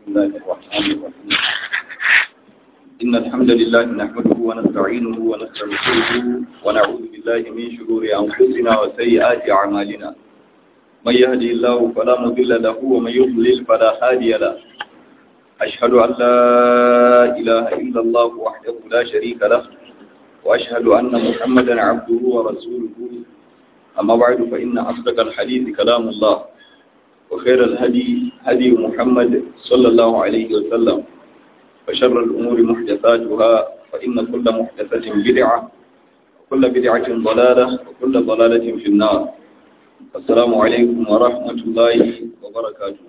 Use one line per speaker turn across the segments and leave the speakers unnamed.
الله الرحمن الرحيم إن الحمد لله نحمده ونستعينه ونستغفره ونعوذ بالله من شرور أنفسنا وسيئات أعمالنا من يهدي الله فلا مضل له ومن يضلل فلا هادي له أشهد أن لا إله إلا الله وحده لا شريك له وأشهد أن محمدا عبده ورسوله أما بعد فإن أصدق الحديث كلام الله وخير الهدي هدي محمد صلى الله عليه وسلم وشر الأمور محدثاتها فإن كل محدثة بدعة وكل بدعة ضلالة وكل ضلالة في النار السلام عليكم ورحمة الله وبركاته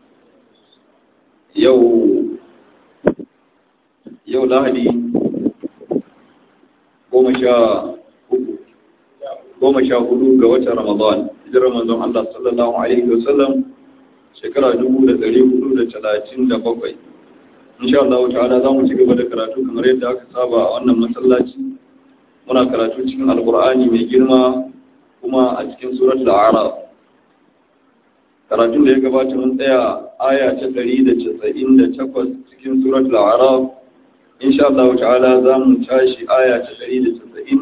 يو يو لهدي goma sha goma sha hudu ga watan Ramadan hijirar manzon Allah sallallahu alaihi wasallam shekara dubu da ɗari hudu da talatin da bakwai insha Allah ta'ala za mu ci gaba da karatu kamar yadda aka saba a wannan masallaci muna karatu cikin alkur'ani mai girma kuma a cikin surat al-a'raf karatun da ya gabata mun tsaya aya ta ɗari da casa'in da takwas cikin surat al-a'raf insha Allah ta'ala za mu tashi aya ta ɗari da casa'in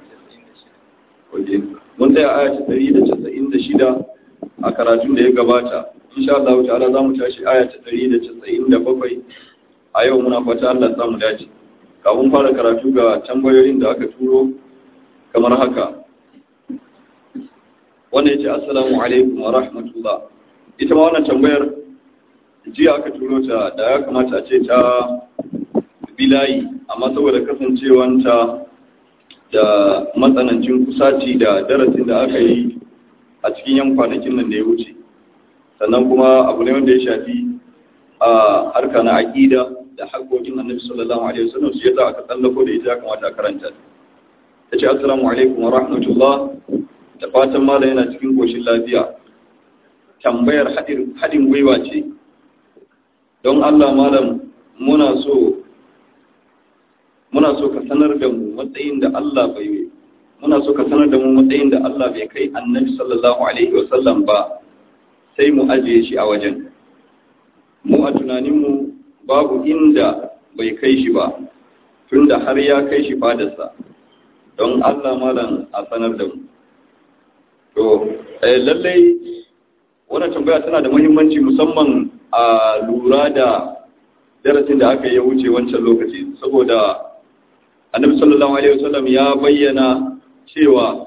mun tsaya aya ta ɗari da casa'in da shida a karatun da ya gabata insha Allah ta'ala za mu tashi aya ta ɗari da casa'in da bakwai a yau muna fata Allah samu dace kafin fara karatu ga tambayoyin da aka turo kamar haka wanda ya ce assalamu alaikum wa rahmatullah ita ma wannan tambayar jiya aka turo ta da ya kamata a ce ta bilayi amma saboda kasancewanta da matsanancin kusaci da darasin da aka yi a cikin yan kwanakin nan da ya wuce sannan kuma abu ne wanda ya shafi a harka na aƙida da haƙoƙin annabi sallallahu alaihi wasallam su yasa aka tsallako da ita ya kamata a karanta ta ce assalamu alaikum wa rahmatullah da fatan malam yana cikin koshin lafiya tambayar haɗin gwiwa ce don allah malam muna so muna so ka sanar da mu matsayin da Allah bai muna so ka sanar da mu matsayin da Allah bai kai annabi sallallahu alaihi wasallam ba sai mu ajiye shi a wajen mu a tunaninmu babu inda bai kai shi ba tunda har ya kai shi fadarsa don Allah malam a sanar da mu to lallai wannan tambaya tana da muhimmanci musamman a lura da darasin da aka yi wuce wancan lokaci saboda annabi sallallahu alaihi wasallam ya bayyana cewa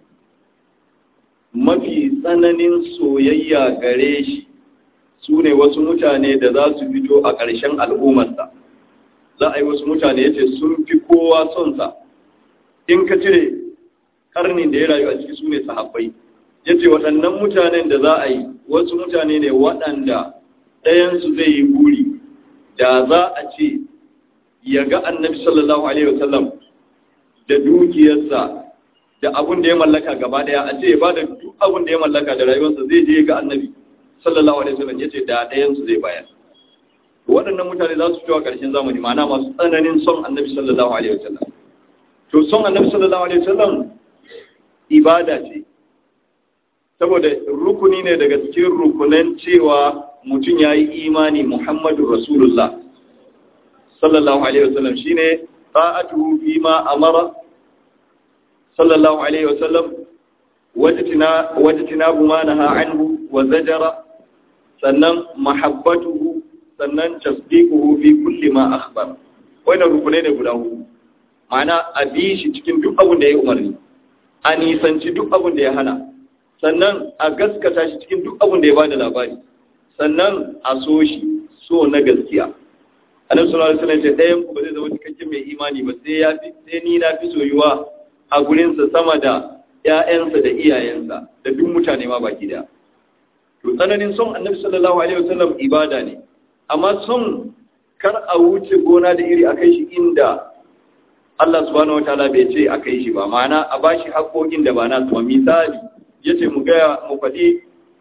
mafi tsananin soyayya gare shi su ne wasu mutane da za su fito a ƙarshen al'ummarsa za a yi wasu mutane ya ce sun fi kowa sonsa in ka cire karnin da ya rayu a ciki su ne sahabbai ya ce waɗannan mutanen da za a yi wasu mutane ne waɗanda ɗayansu zai yi buri da za a ce ya ga annabi sallallahu alaihi wasallam da dukiyarsa da abun da ya mallaka gaba daya a ce ba da duk abun da ya mallaka da rayuwarsa zai je ga annabi sallallahu alaihi wasallam yace da ɗayan su zai bayar waɗannan mutane za su fito a ƙarshen zamani ma'ana masu tsananin son annabi sallallahu alaihi wasallam to son annabi sallallahu alaihi wasallam ibada ce saboda rukuni ne daga cikin rukunan cewa mutum ya yi imani muhammadu rasulullah sallallahu alaihi wasallam shine ta'atuhu fima amara sallallahu alaihi wasallam wajtina wajtina buma naha anhu wa zajara sannan mahabbatuhu sannan tasdiquhu fi kulli ma akhbar wannan rukunai ne guda huɗu ma'ana a bi shi cikin duk abin da ya umarni a nisanci duk abin da ya hana sannan a gaskata shi cikin duk abin da ya bada labari sannan a so shi so na gaskiya annabi sallallahu alaihi wasallam ce ɗayan ku ba zai zama cikakken mai imani ba sai ya fi sai ni na fi soyuwa a gurin sa sama da ƴaƴansa da iyayensa da duk mutane ma baki da to tsananin son annabi sallallahu alaihi wasallam ibada ne amma son kar a wuce gona da iri akai shi inda Allah subhanahu wataala bai ce akai shi ba ma'ana a bashi haƙoƙin da ba na ba misali yace mu ga mu faɗi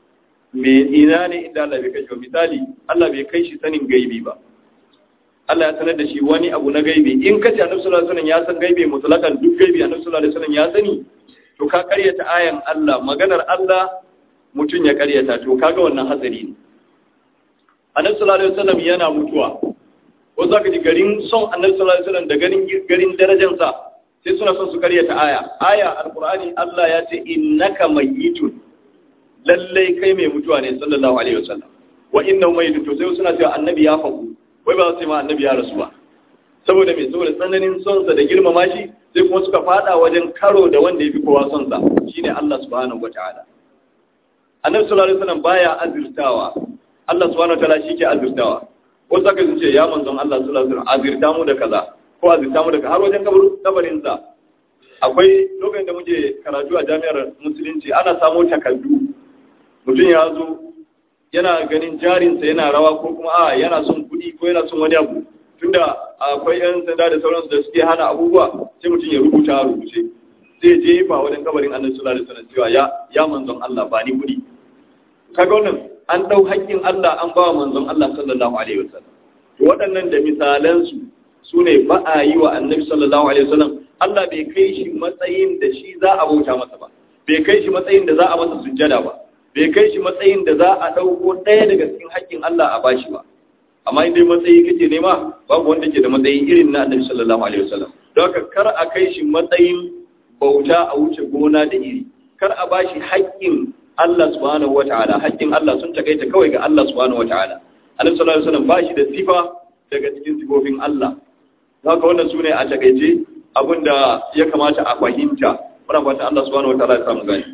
me ina ne inda Allah bai kai shi misali Allah bai kai shi sanin gaibi ba Allah ya sanar da shi wani abu na gaibi in kace Annabi sallallahu alaihi wasallam ya san gaibi mutlakan duk gaibi Annabi sallallahu alaihi wasallam ya sani to ka karyata ayan Allah maganar Allah mutun ya karyata to kaga wannan hatsari ne annabi sallallahu alaihi wasallam yana mutuwa ko zaka ji garin son annabi sallallahu alaihi wasallam da garin garin darajarsa sai suna son su karyata aya aya alqur'ani Allah ya ce innaka mayyitun lallai kai mai mutuwa ne sallallahu alaihi wasallam wa innahu mayyitun to sai suna cewa annabi ya faku wai ba su ce ma annabi ya rasu ba saboda me saboda tsananin son sa da girmama shi sai kuma suka fada wajen karo da wanda ya fi kowa son sa shine Allah subhanahu wataala annabi sallallahu alaihi wasallam baya azirtawa Allah subhanahu wataala shi ke azirtawa ko saka su ce ya manzon Allah sallallahu alaihi wasallam azirta mu da kaza ko azirta mu da har wajen kabarin sa akwai lokacin da muke karatu a jami'ar musulunci ana samo takardu mutum ya zo yana ganin jarinsa yana rawa ko kuma a yana son kuɗi ko yana son wani abu tunda akwai yan sanda da sauransu da suke hana abubuwa sai mutum ya rubuta a rubuce zai je fa wajen kabarin annabi sallallahu alaihi wasallam cewa ya ya manzon Allah ba ni kuɗi kaga wannan an dau haƙƙin Allah an ba manzon Allah sallallahu alaihi wasallam to waɗannan da misalan su sune ba a yi wa annabi sallallahu alaihi wasallam Allah bai kai shi matsayin da shi za a bauta masa ba bai kai shi matsayin da za a masa sujjada ba bai kai shi matsayin da za a ɗauko ɗaya daga cikin haƙƙin Allah a bashi ba amma in dai matsayi kake nema babu wanda ke da matsayi irin na annabi sallallahu alaihi wasallam don haka kar a kai shi matsayin bauta a wuce gona da iri kar a bashi haƙƙin Allah subhanahu wataala haƙƙin Allah sun takaita kawai ga Allah subhanahu wataala annabi sallallahu alaihi wasallam bashi da sifa daga cikin sifofin Allah don haka wannan sune a takaice abinda ya kamata a fahimta muna fatan Allah subhanahu wataala ya samu gani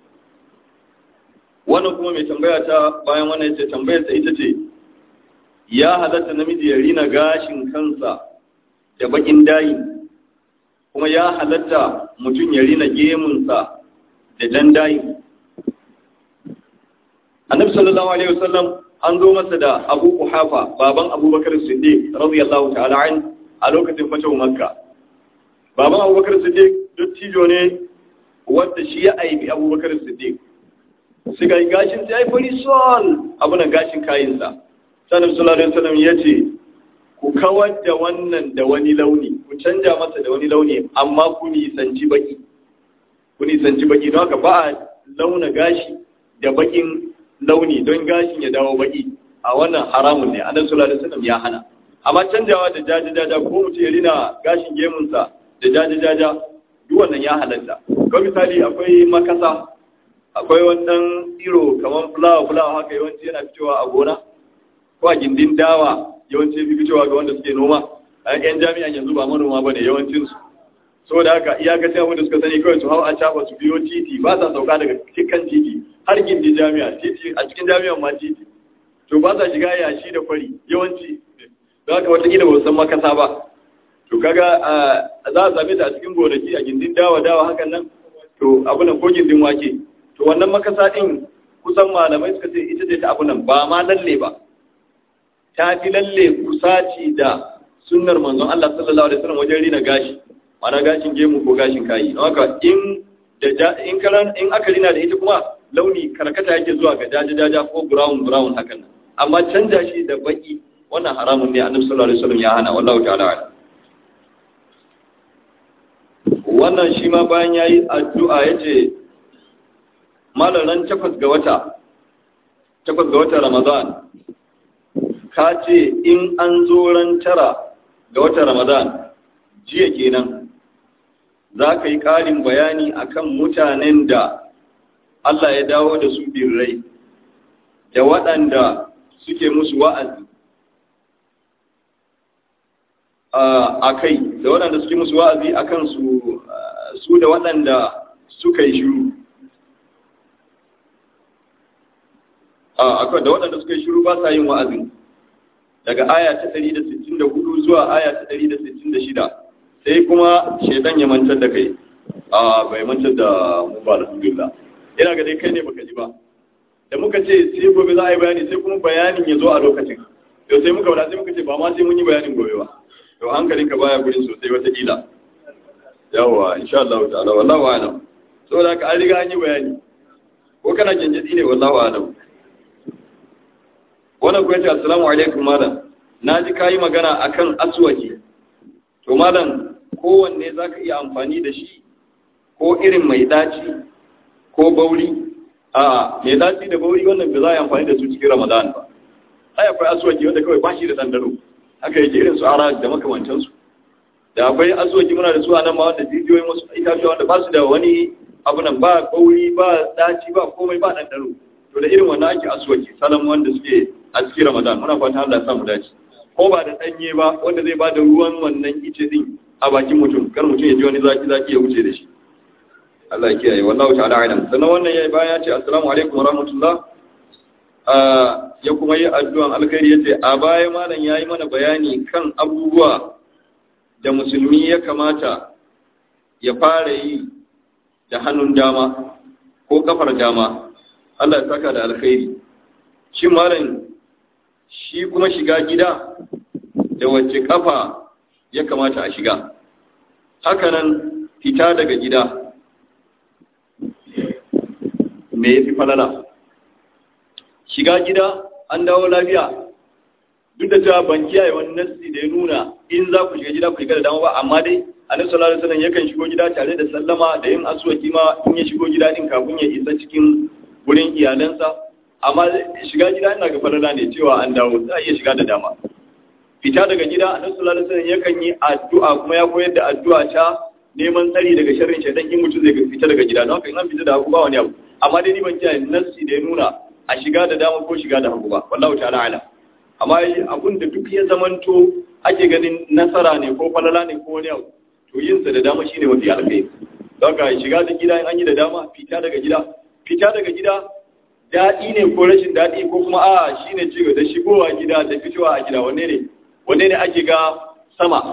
wannan kuma mai tambaya ta bayan wannan ce tambayar ta ita ce ya halatta namiji ya rina gashin kansa da bakin dayi kuma ya halatta mutum ya rina gemunsa da dan dayi annabi sallallahu alaihi wasallam an zo masa da abu kuhafa baban abubakar siddiq radiyallahu ta'ala an a lokacin fatawa makka baban abubakar siddiq dattijo ne wanda shi ya aibi abubakar siddiq su ga gashin sai fari sol abunan gashin kayinsa sanar sulalun salam ya ce ku kawar da wannan da wani launi ku canja masa da wani launi amma ku nisanci baki ku nisanci baki don haka ba a launa gashi da bakin launi don gashin ya dawo baki a wannan haramun ne annabi sallallahu alaihi wasallam ya hana amma canjawa da jajajaja ko mutum ya rina gashin gemunsa da jajajaja duk wannan ya halatta ko misali akwai makasa akwai wannan iro kamar fulawa fulawa haka yawanci yana fitowa a gona ko a gindin dawa yawanci fi fitowa ga wanda suke noma a yan jami'an yanzu ba manoma ba ne yawancinsu saboda haka iyakacin abin da suka sani kawai su hau a cafa su biyo titi ba sa sauka daga kan titi har gindin jami'a titi a cikin jami'an ma titi to ba sa shiga yashi da kwari yawanci da haka watakila ba san makasa ba to kaga za a same ta a cikin gonaki a gindin dawa dawa hakan nan to abunan ko gindin wake to wannan makasa ɗin kusan malamai suka ce ita ce ta abu nan ba ma lalle ba ta fi lalle kusaci da sunnar manzon Allah sallallahu alaihi wasallam wajen rina gashi mana gashin gemu ko gashin kayi don haka in da in karan in aka rina da ita kuma launi karkata yake zuwa ga jaja jaja ko brown brown hakan nan amma canja shi da baki wannan haramun ne annabi sallallahu alaihi wasallam ya hana wallahu ta'ala wannan shi ma bayan yayi addu'a yace malaran takwas ga wata takwas ga watan ramadan ka ce in an zo ran tara ga watan ramadan jiya kenan za ka yi ƙarin bayani akan mutanen da Allah ya dawo da su birrai da waɗanda suke musu wa'azi a kai da waɗanda suke musu wa'azi a kan su da waɗanda suka yi shiru akwai da waɗanda suka yi shiru ba sa yin wa'azin daga aya ta 164 zuwa aya ta 166 sai kuma shaidan ya mantar da kai a bai mantar da mu ba alhamdulillah ina ga dai kai ne baka ji ba da muka ce sai gobe za a yi bayani sai kuma bayanin ya zo a lokacin to sai muka wada sai muka ce ba ma sai mun yi bayanin gobe ba to hankalinka baya gurin sosai wata kila yawa insha Allah ta'ala wallahu a'lam saboda haka an riga an yi bayani ko kana jinjidi ne wallahu a'lam wannan kuwa ce assalamu alaikum malam na ji kayi magana akan aswaki to malam kowanne za ka iya amfani da shi ko irin mai daci ko bauri a mai daci da bauri wannan ba za a yi amfani da su cikin ramadan ba ai akwai asuwaki wanda kawai ba shi da ɗanɗano haka yake irin su ara da makamantansu da akwai asuwaki muna da su a nan ma wanda jijiyoyin wasu itatuwa wanda ba su da wani abu nan ba kauri ba daci ba komai ba ɗanɗano to da irin wannan ake asuwaki salam wanda suke a cikin ramadan muna fatan Allah ya samu dace ko ba da ɗanye ba wanda zai ba da ruwan wannan ice din a bakin mutum kar mutum ya ji wani zaki zaki ya wuce da shi Allah ya kiyaye wallahu ta'ala alam sannan wannan yayi baya ce assalamu alaikum wa rahmatullah ya kuma yi addu'an alkhairi yace a baya malam yayi mana bayani kan abubuwa da musulmi ya kamata ya fara yi da hannun dama ko kafar dama Allah ya saka da alkhairi shi malam shi kuma shiga gida da wacce kafa ya kamata a shiga hakanan fita daga gida me ya fi falala shiga gida an dawo lafiya duk da cewa ban kiyaye wani nassi da ya nuna in za ku shiga gida ku shiga da dama ba amma dai annabi sallallahu alaihi wasallam yakan shigo gida tare da sallama da yin aswaki ma in ya shigo gida din kafin ya isa cikin wurin iyalansa amma shiga gida ina ga falala ne cewa an dawo za a iya shiga da dama fita daga gida annabi sallallahu alaihi wasallam yakan yi addu'a kuma ya koyar da addu'a ta neman tsari daga sharrin shaitan in mutum zai fita daga gida don haka in an fita da hagu ba wani abu amma dai ni ban kiyaye nassi da ya nuna a shiga da dama ko shiga da hagu ba wallahu ta'ala ala amma abun da duk ya zamanto ake ganin nasara ne ko falala ne ko wani abu to yin sa da dama shine mafi alkhairi don haka shiga da gida in an yi da dama fita daga gida fita daga gida daɗi ne ko rashin daɗi ko kuma a shine ci da shigowa gida da fitowa a gida wanne ne wanne ne ake ga sama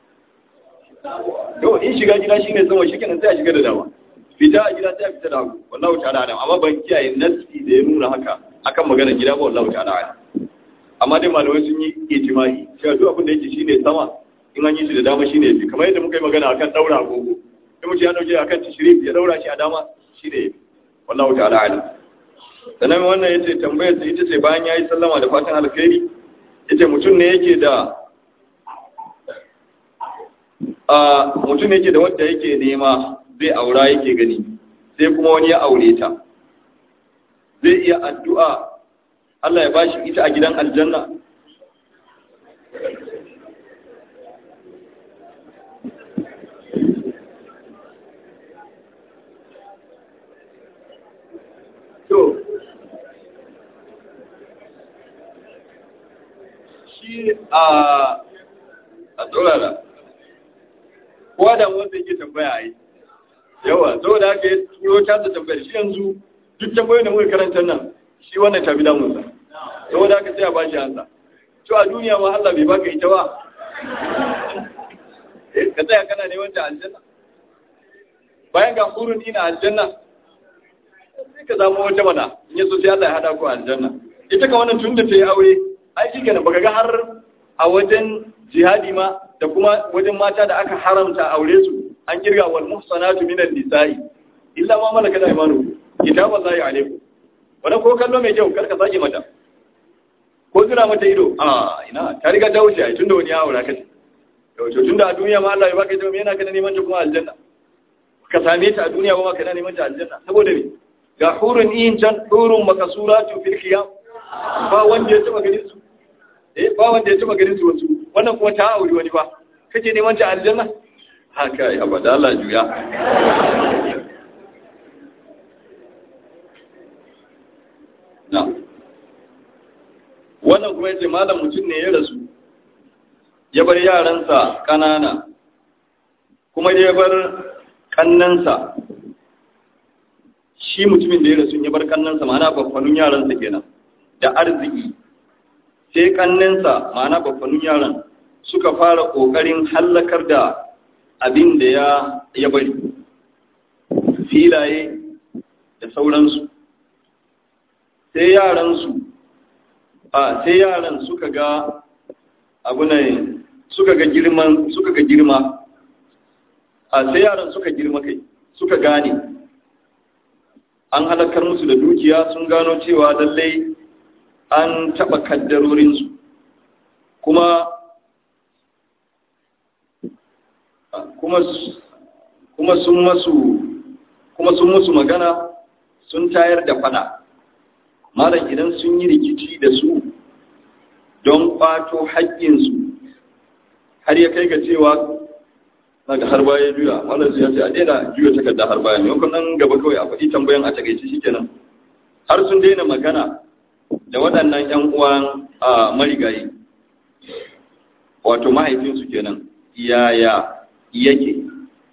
yau in shiga gida shine sama shi kenan sai a shiga da dama fita a gida sai a fita da hagu wallahu ta'ala alam amma ban kiyaye nasi da ya nuna haka akan maganar gida ba wallahu ta'ala alam amma dai malamai sun yi ijma'i cewa duk abin da yake shine sama in an yi shi da dama shine yafi kamar yadda muka yi magana akan daura agogo in mutum ya dauke akan tishrif ya daura shi a dama shine yafi wallahu ta'ala alam sannan wannan yace tambayar sa ita ce bayan yayi sallama da fatan alkhairi yace mutum ne yake da a mutum ne yake da wanda yake nema zai aura yake gani sai kuma wani ya aure ta zai iya addu'a Allah ya bashi ita a gidan aljanna to shi a a tsorara kowa da wanda yake tambaya a yi yawa saboda haka ya turo ta da tambayar shi yanzu duk tambayoyin da muka karanta nan shi wannan tafi damunsa saboda haka sai a ba shi hansa to a duniya ma Allah bai baka ita ba ka tsaya kana neman ta aljanna bayan ga hurun ina aljanna sai ka zama wata mana in yaso sai Allah ya hada ku aljanna ita ka wannan tun da ta yi aure ai shi kenan baka ga har a wajen jihadi ma da kuma wajen mata da aka haramta aure su an kirga wal muhsanatu minan nisa'i illa ma malaka da imanu kitaballahi alaikum wannan ko kallo mai kyau karka sake mata ko zira mata ido a ina ta riga ta wuce ai tunda wani ya aura kace to tunda a duniya ma Allah ya baka ita me yana kana neman ta kuma aljanna ka same ta a duniya ba ma kana neman ta aljanna saboda me ga hurun in can hurun makasuratu fil qiyam ba wanda ya taba ganin su eh ba wanda ya taba ganin su wasu wannan kuma ta auri wani ba kake neman ta aljanna haka ya bada Allah juya na wannan kuma yace malam mutum ne ya rasu ya bar yaransa kanana kuma ya bar kannansa shi mutumin da ya rasu ya bar kannansa ma'ana babbanun yaransa kenan da arziki sai kannansa ma'ana babbanun yaran suka fara kokarin hallakar da abin da ya ya bari filaye da sauransu sai yaransu a sai yaran suka ga abu ne suka ga girman suka ga girma a sai yaran suka girma kai suka gane an halakar musu da dukiya sun gano cewa lallai an taɓa kaddarorinsu kuma kuma kuma sun masu kuma sun musu magana sun tayar da fada malam idan sun yi rikici da su don ƙwato haƙƙinsu har ya kai ga cewa daga har baya juya wannan ya ce a daina juya takarda har baya ne nan gaba kawai a faɗi tambayan a takaice shikenan har sun daina magana da waɗannan ƴan uwan a marigayi wato mahaifinsu kenan yaya yake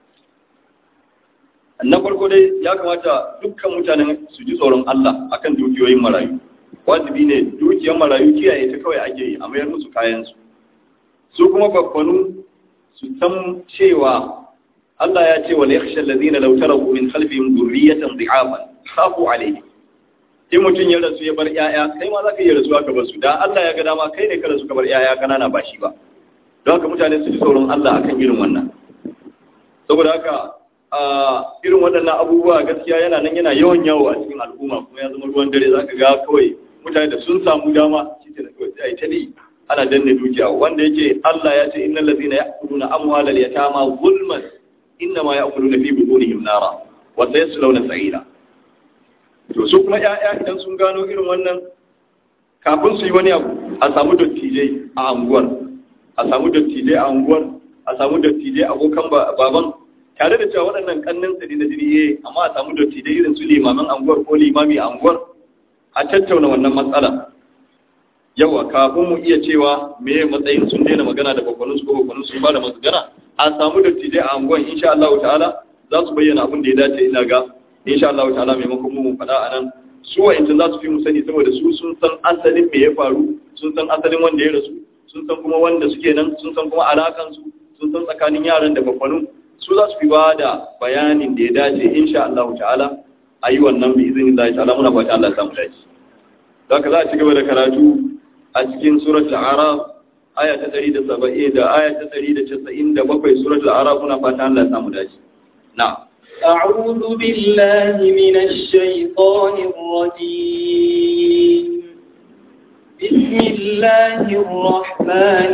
na farko dai ya kamata dukkan mutanen su ji tsoron Allah akan dukiyoyin marayu wajibi ne dukiyar marayu kiyaye ta kawai ake yi a mayar musu kayansu su kuma babbanu su san cewa Allah ya ce wal yakhsha alladhina law taraku min khalfihim dhurriyatan dhi'afan khafu alayhi in mutum ya rasu ya bar yaya kai ma zaka iya rasuwa ka bar su da Allah ya ga dama kai ne ka rasu ka bar yaya kanana ba shi ba don haka mutane su ji tsoron Allah akan irin wannan saboda haka a irin waɗannan abubuwa gaskiya yana nan yana yawan yawo a cikin al'umma kuma ya zama ruwan dare zaka ga kawai mutane da sun samu dama shi ke da kawai sai ta ne ana danne dukiya wanda yake Allah ya ce innal ladina ya'kuluna amwalal yatama zulman innama ya'kuluna fi butunihim nara wa sayaslawna sa'ira to su kuma ƴaƴa idan sun gano irin wannan kafin su yi wani abu a samu dattijai a anguwar a samu dattijai a anguwar a samu dattijai abokan baban tare da cewa waɗannan kannin tsari na jiriye amma a samu dattijai irin su limamin anguwar ko limami a anguwar a tattauna wannan matsala yawa kafin mu iya cewa me matsayin sun daina magana da bakwanin su ko bakwanin sun ba da magana a samu dattijai a anguwan insha Allah ta'ala za su bayyana abin da ya dace ina ga insha Allah ta'ala maimakon mu faɗa a nan su wa'inta za su fi mu sani saboda su sun san asalin me ya faru sun san asalin wanda ya rasu sun san kuma wanda suke nan sun san kuma alakan su sun san tsakanin yaran da bakwanin su za su fi ba da bayanin da ya dace insha Allah ta'ala a yi wannan bi izinin Allah ta'ala muna fata Allah ya samu dace zaka za a ci gaba da karatu a cikin suratul araf aya ta 170 da aya ta 197 suratul araf muna fata Allah ya samu dace na'am
أعوذ بالله من الشيطان الرجيم بسم الله الرحمن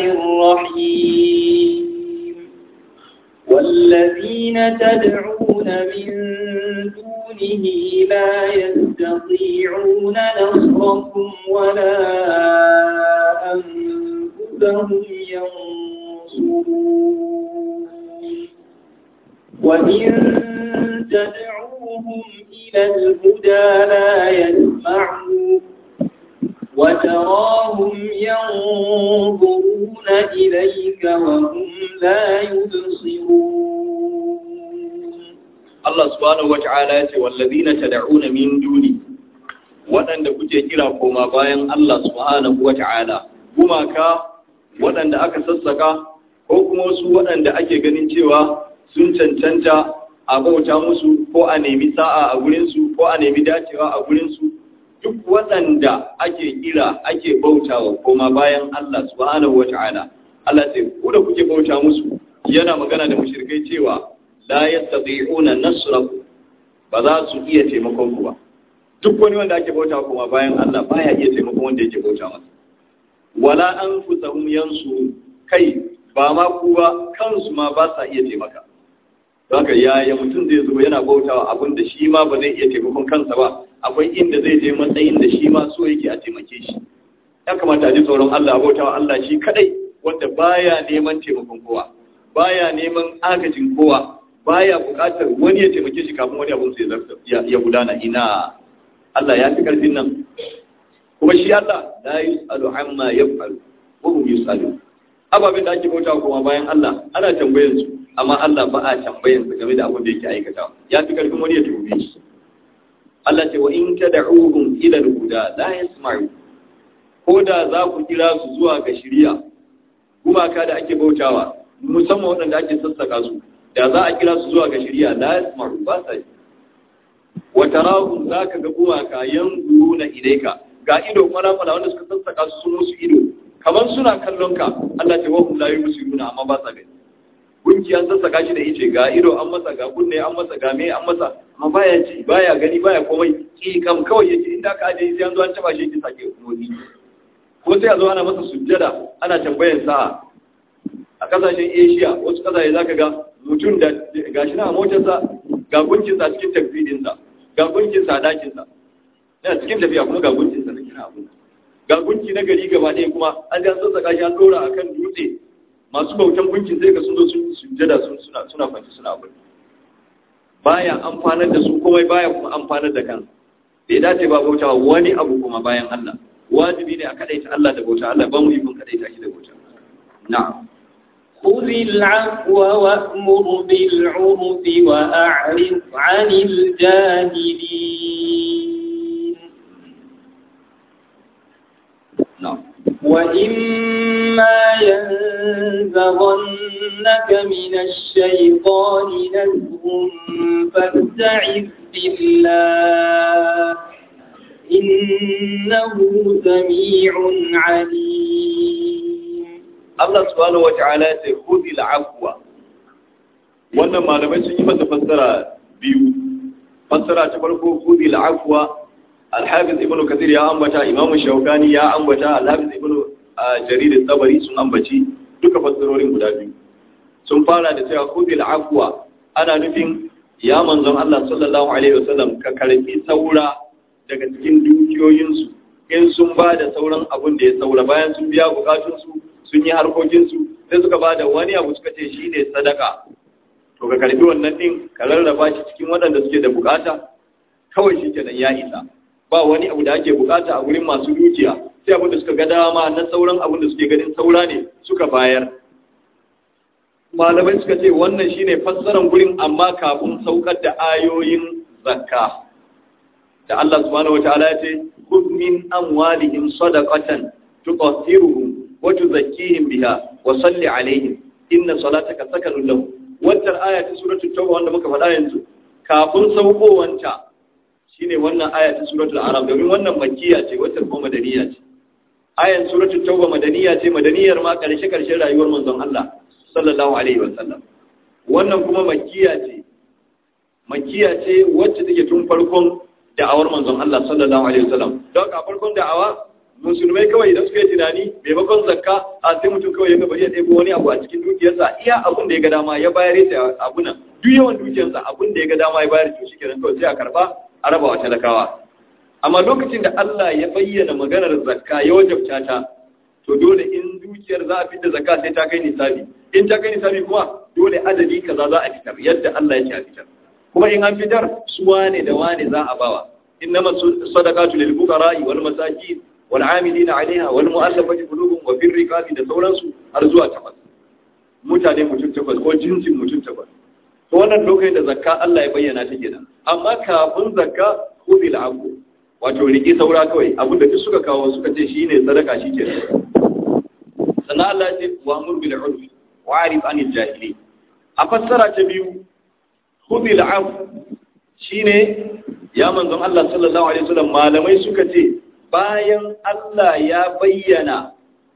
الرحيم والذين تدعون من دونه لا يستطيعون نصركم ولا أنفسهم ينصرون وإن تدعوهم إلى الهدى لا يسمعون وتراهم ينظرون إليك وهم لا يبصرون
Allah subhanahu wata'ala ya ce wallazina tad'una min duni waɗanda kuke kira koma bayan Allah subhanahu wata'ala gumaka waɗanda aka sassaka ko kuma wasu waɗanda ake ganin cewa sun cancanta a bauta musu ko a nemi sa'a a gurinsu ko a nemi dacewa a gurinsu duk waɗanda ake kira ake bautawa koma bayan Allah subhanahu wata'ala Allah ce ku da kuke bauta musu yana magana da mushrikai cewa la yastati'una nasrakum ba za su iya taimakon ku ba duk wani wanda ake bauta kuma bayan Allah baya iya taimakon wanda yake bauta masa wala anfusahum yansu kai ba ma ku ba kansu ma ba sa iya taimaka don haka yaya mutum zai zo yana bautawa abin da shi ma ba zai iya taimakon kansa ba akwai inda zai je matsayin da shi ma so yake a taimake shi ya kamata a ji tsoron Allah bautawa Allah shi kadai wanda baya neman taimakon kowa baya neman agajin kowa baya buƙatar wani ya taimake shi kafin wani abun sai ya gudana ina Allah ya fi ƙarfin nan kuma shi Allah la yus'alu amma yaf'alu wa hum yus'alu ababen da ake bauta kuma bayan Allah ana tambayar su amma Allah ba a tambayar su game da abin da yake aikata ya fi ƙarfin wani ya tuhume shi Allah ce wa in tad'uhum ila al-huda la yasma'u ko da za ku kira su zuwa ga shari'a gumaka da ake bautawa musamman waɗanda ake sassaka su da za a kira su zuwa ga shirya la yasmaru ba sa yi wa tarahum zaka ga gumaka yanzuruna ilayka ga ido fara fara wanda suka sassaka su sun musu ido kamar suna kallon ka Allah ta wahum la yusiruna amma ba sa gani gunki an sassaka shi da ice ga ido an masa ga kunne an masa ga me an masa amma baya ji baya gani baya komai ki kam kawai yake inda ka aje sai an zo an taba shi ki sake motsi ko sai a zo ana masa sujjada ana tambayar sa'a a kasashen asia wasu kasashe za ka ga mutum da gashi na motarsa ga gunkinsa cikin tafidinsa ga gunkinsa a dakinsa yana cikin tafiya kuma ga gunkinsa na kira abin ga gunki na gari gaba ɗaya kuma an ji an sassaka shi an ɗora a kan dutse masu bautan gunkin sai ga sun zo sun sujjada sun suna suna kwanci suna abin baya amfanar da su komai baya kuma amfanar da kansa bai dace ba bauta wani abu kuma bayan Allah wajibi ne a kadaita Allah da bauta Allah ba mu yi kun kadaita shi da bauta na'am
خذ العفو وأمر بالعرف وأعرض عن الجاهلين
na'am
وإما ينزغنك من الشيطان نزغ فاستعذ بالله إنه سميع عليم
Allah subhanahu wata'ala ya ce khudil afwa wannan malamai sun yi masa fassara biyu fassara ta farko khudil afwa al-hafiz ibn kathir ya ambata imam shaukani ya ambata al-hafiz ibn jarir al-tabari sun ambaci duka fassarorin guda biyu sun fara da cewa khudil afwa ana nufin ya manzon Allah sallallahu alaihi wasallam ka karbi saura daga cikin dukiyoyinsu in sun ba da sauran abun da ya saura bayan sun biya bukatunsu sun yi harkokinsu sai suka ba da wani abu suka ce shi ne sadaka to ka karbi wannan din ka rarraba shi cikin waɗanda suke da bukata kawai shi kenan ya isa ba wani abu da ake bukata a wurin masu dukiya sai abin da suka ga dama na sauran abin da suke ganin saura ne suka bayar malamai suka ce wannan shine fassaran gurin amma kafin saukar da ayoyin zakka da Allah subhanahu wataala ya ce khudh min amwalihim sadaqatan tuqathiruhum wa tuzakkihim biha wa salli alaihim inna salataka sakanun lahum wannan aya ta suratul tauba wanda muka faɗa yanzu kafin saukowanta shine wannan aya ta suratul arab domin wannan makkiya ce wata kuma madaniya ce ayan suratul tauba madaniya ce madaniyar ma karshe karshen rayuwar manzon Allah sallallahu alaihi wa sallam wannan kuma makkiya ce makkiya ce wacce take tun farkon da'awar manzon Allah sallallahu alaihi wa sallam don a farkon da'awa musulmai kawai idan suka yi tunani maimakon zakka a sai mutum kawai ya bari ya ɗebo wani abu a cikin dukiyarsa iya abun da ya ga dama ya bayar ya abu nan duk yawan dukiyarsa abun da ya ga dama ya bayar to shi kenan kawai sai a karba a raba wa talakawa amma lokacin da Allah ya bayyana maganar zakka ya wajabta ta to dole in dukiyar za a fitar zakka sai ta kai nisabi in ta kai nisabi kuma dole adadi kaza za a fitar yadda Allah ya ce a fitar kuma in an fitar su wane da wane za a bawa innama sadaqatu lil fuqara wal masakin wal amilina alaiha wal mu'allafati qulubuhum wa fir riqabi da sauransu har zuwa takwas mutane mutum takwas ko jinsin mutum takwas to wannan lokacin da zakka Allah ya bayyana ta kenan amma kafin zakka khudil afu wato riki saura kawai abin da duk suka kawo suka ce shine sadaka shi kenan sannan Allah ya ce wa amur bil urf wa arif anil jahili a fassara ta biyu khudil afu shine ya manzon Allah sallallahu alaihi wasallam malamai suka ce bayan Allah ya bayyana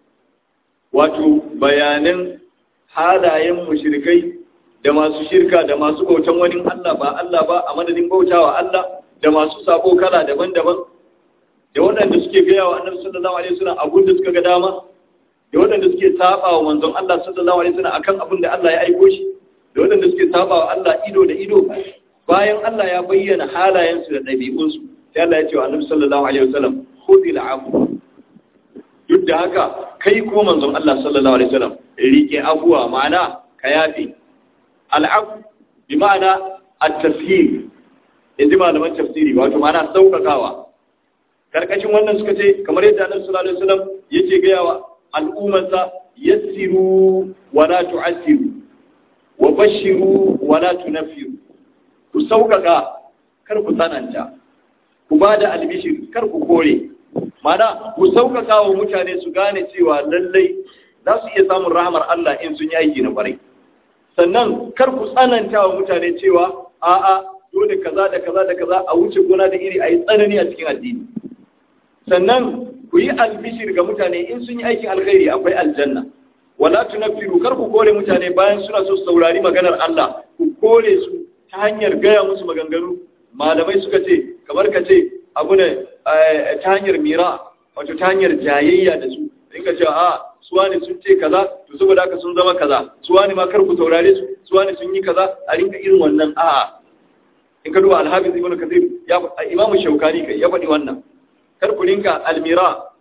wato bayanan halayen mushrikai da masu shirka da masu bautan wani Allah ba Allah ba a madadin bautawa Allah da masu sabo kala daban-daban da waɗanda suke gaya wa annabi sallallahu alaihi wasallam abun da suka ga dama da waɗanda suke saba wa manzon Allah sallallahu alaihi wasallam akan abin da Allah ya aiko shi da waɗanda suke saba wa Allah ido da ido bayan Allah ya bayyana halayensu da ɗabi'unsu sai Allah ya ce wa annabi sallallahu alaihi wasallam khudil afu duk da haka kai ko manzon Allah sallallahu alaihi wasallam rike afuwa ma'ana ka yafi al'afu bi ma'ana at-tashhir yanzu malaman tafsiri wato ma'ana saukakawa karkashin wannan suka ce kamar yadda annabi sallallahu alaihi wasallam yake ga yawa al'ummarsa yassiru wa la tu'assiru wa bashiru wa la tunaffiru ku saukaka kar ku tsananta ku ba da albishir kar ku kore mana ku sauƙaƙa wa mutane su gane cewa lallai za su iya samun rahamar Allah in sun yi aiki na ƙwarai sannan kar ku tsananta wa mutane cewa a'a dole kaza da kaza da kaza a wuce gona da iri a yi tsanani a cikin addini sannan ku yi albishir ga mutane in sun yi aikin alkhairi akwai aljanna wala tunaffiru kar ku kore mutane bayan suna so su saurari maganar Allah ku kore su ta hanyar gaya musu maganganu malamai suka ce kamar ka ce abu ne ta hanyar mira wato ta hanyar jayayya da su in ka ce a suwani sun ce kaza to saboda haka sun zama kaza suwani ma kar ku saurare su suwani sun yi kaza a rinka irin wannan a in ka duba alhafiz ibnu kathir ya imamu shaukani kai ya faɗi wannan kar ku rinka almira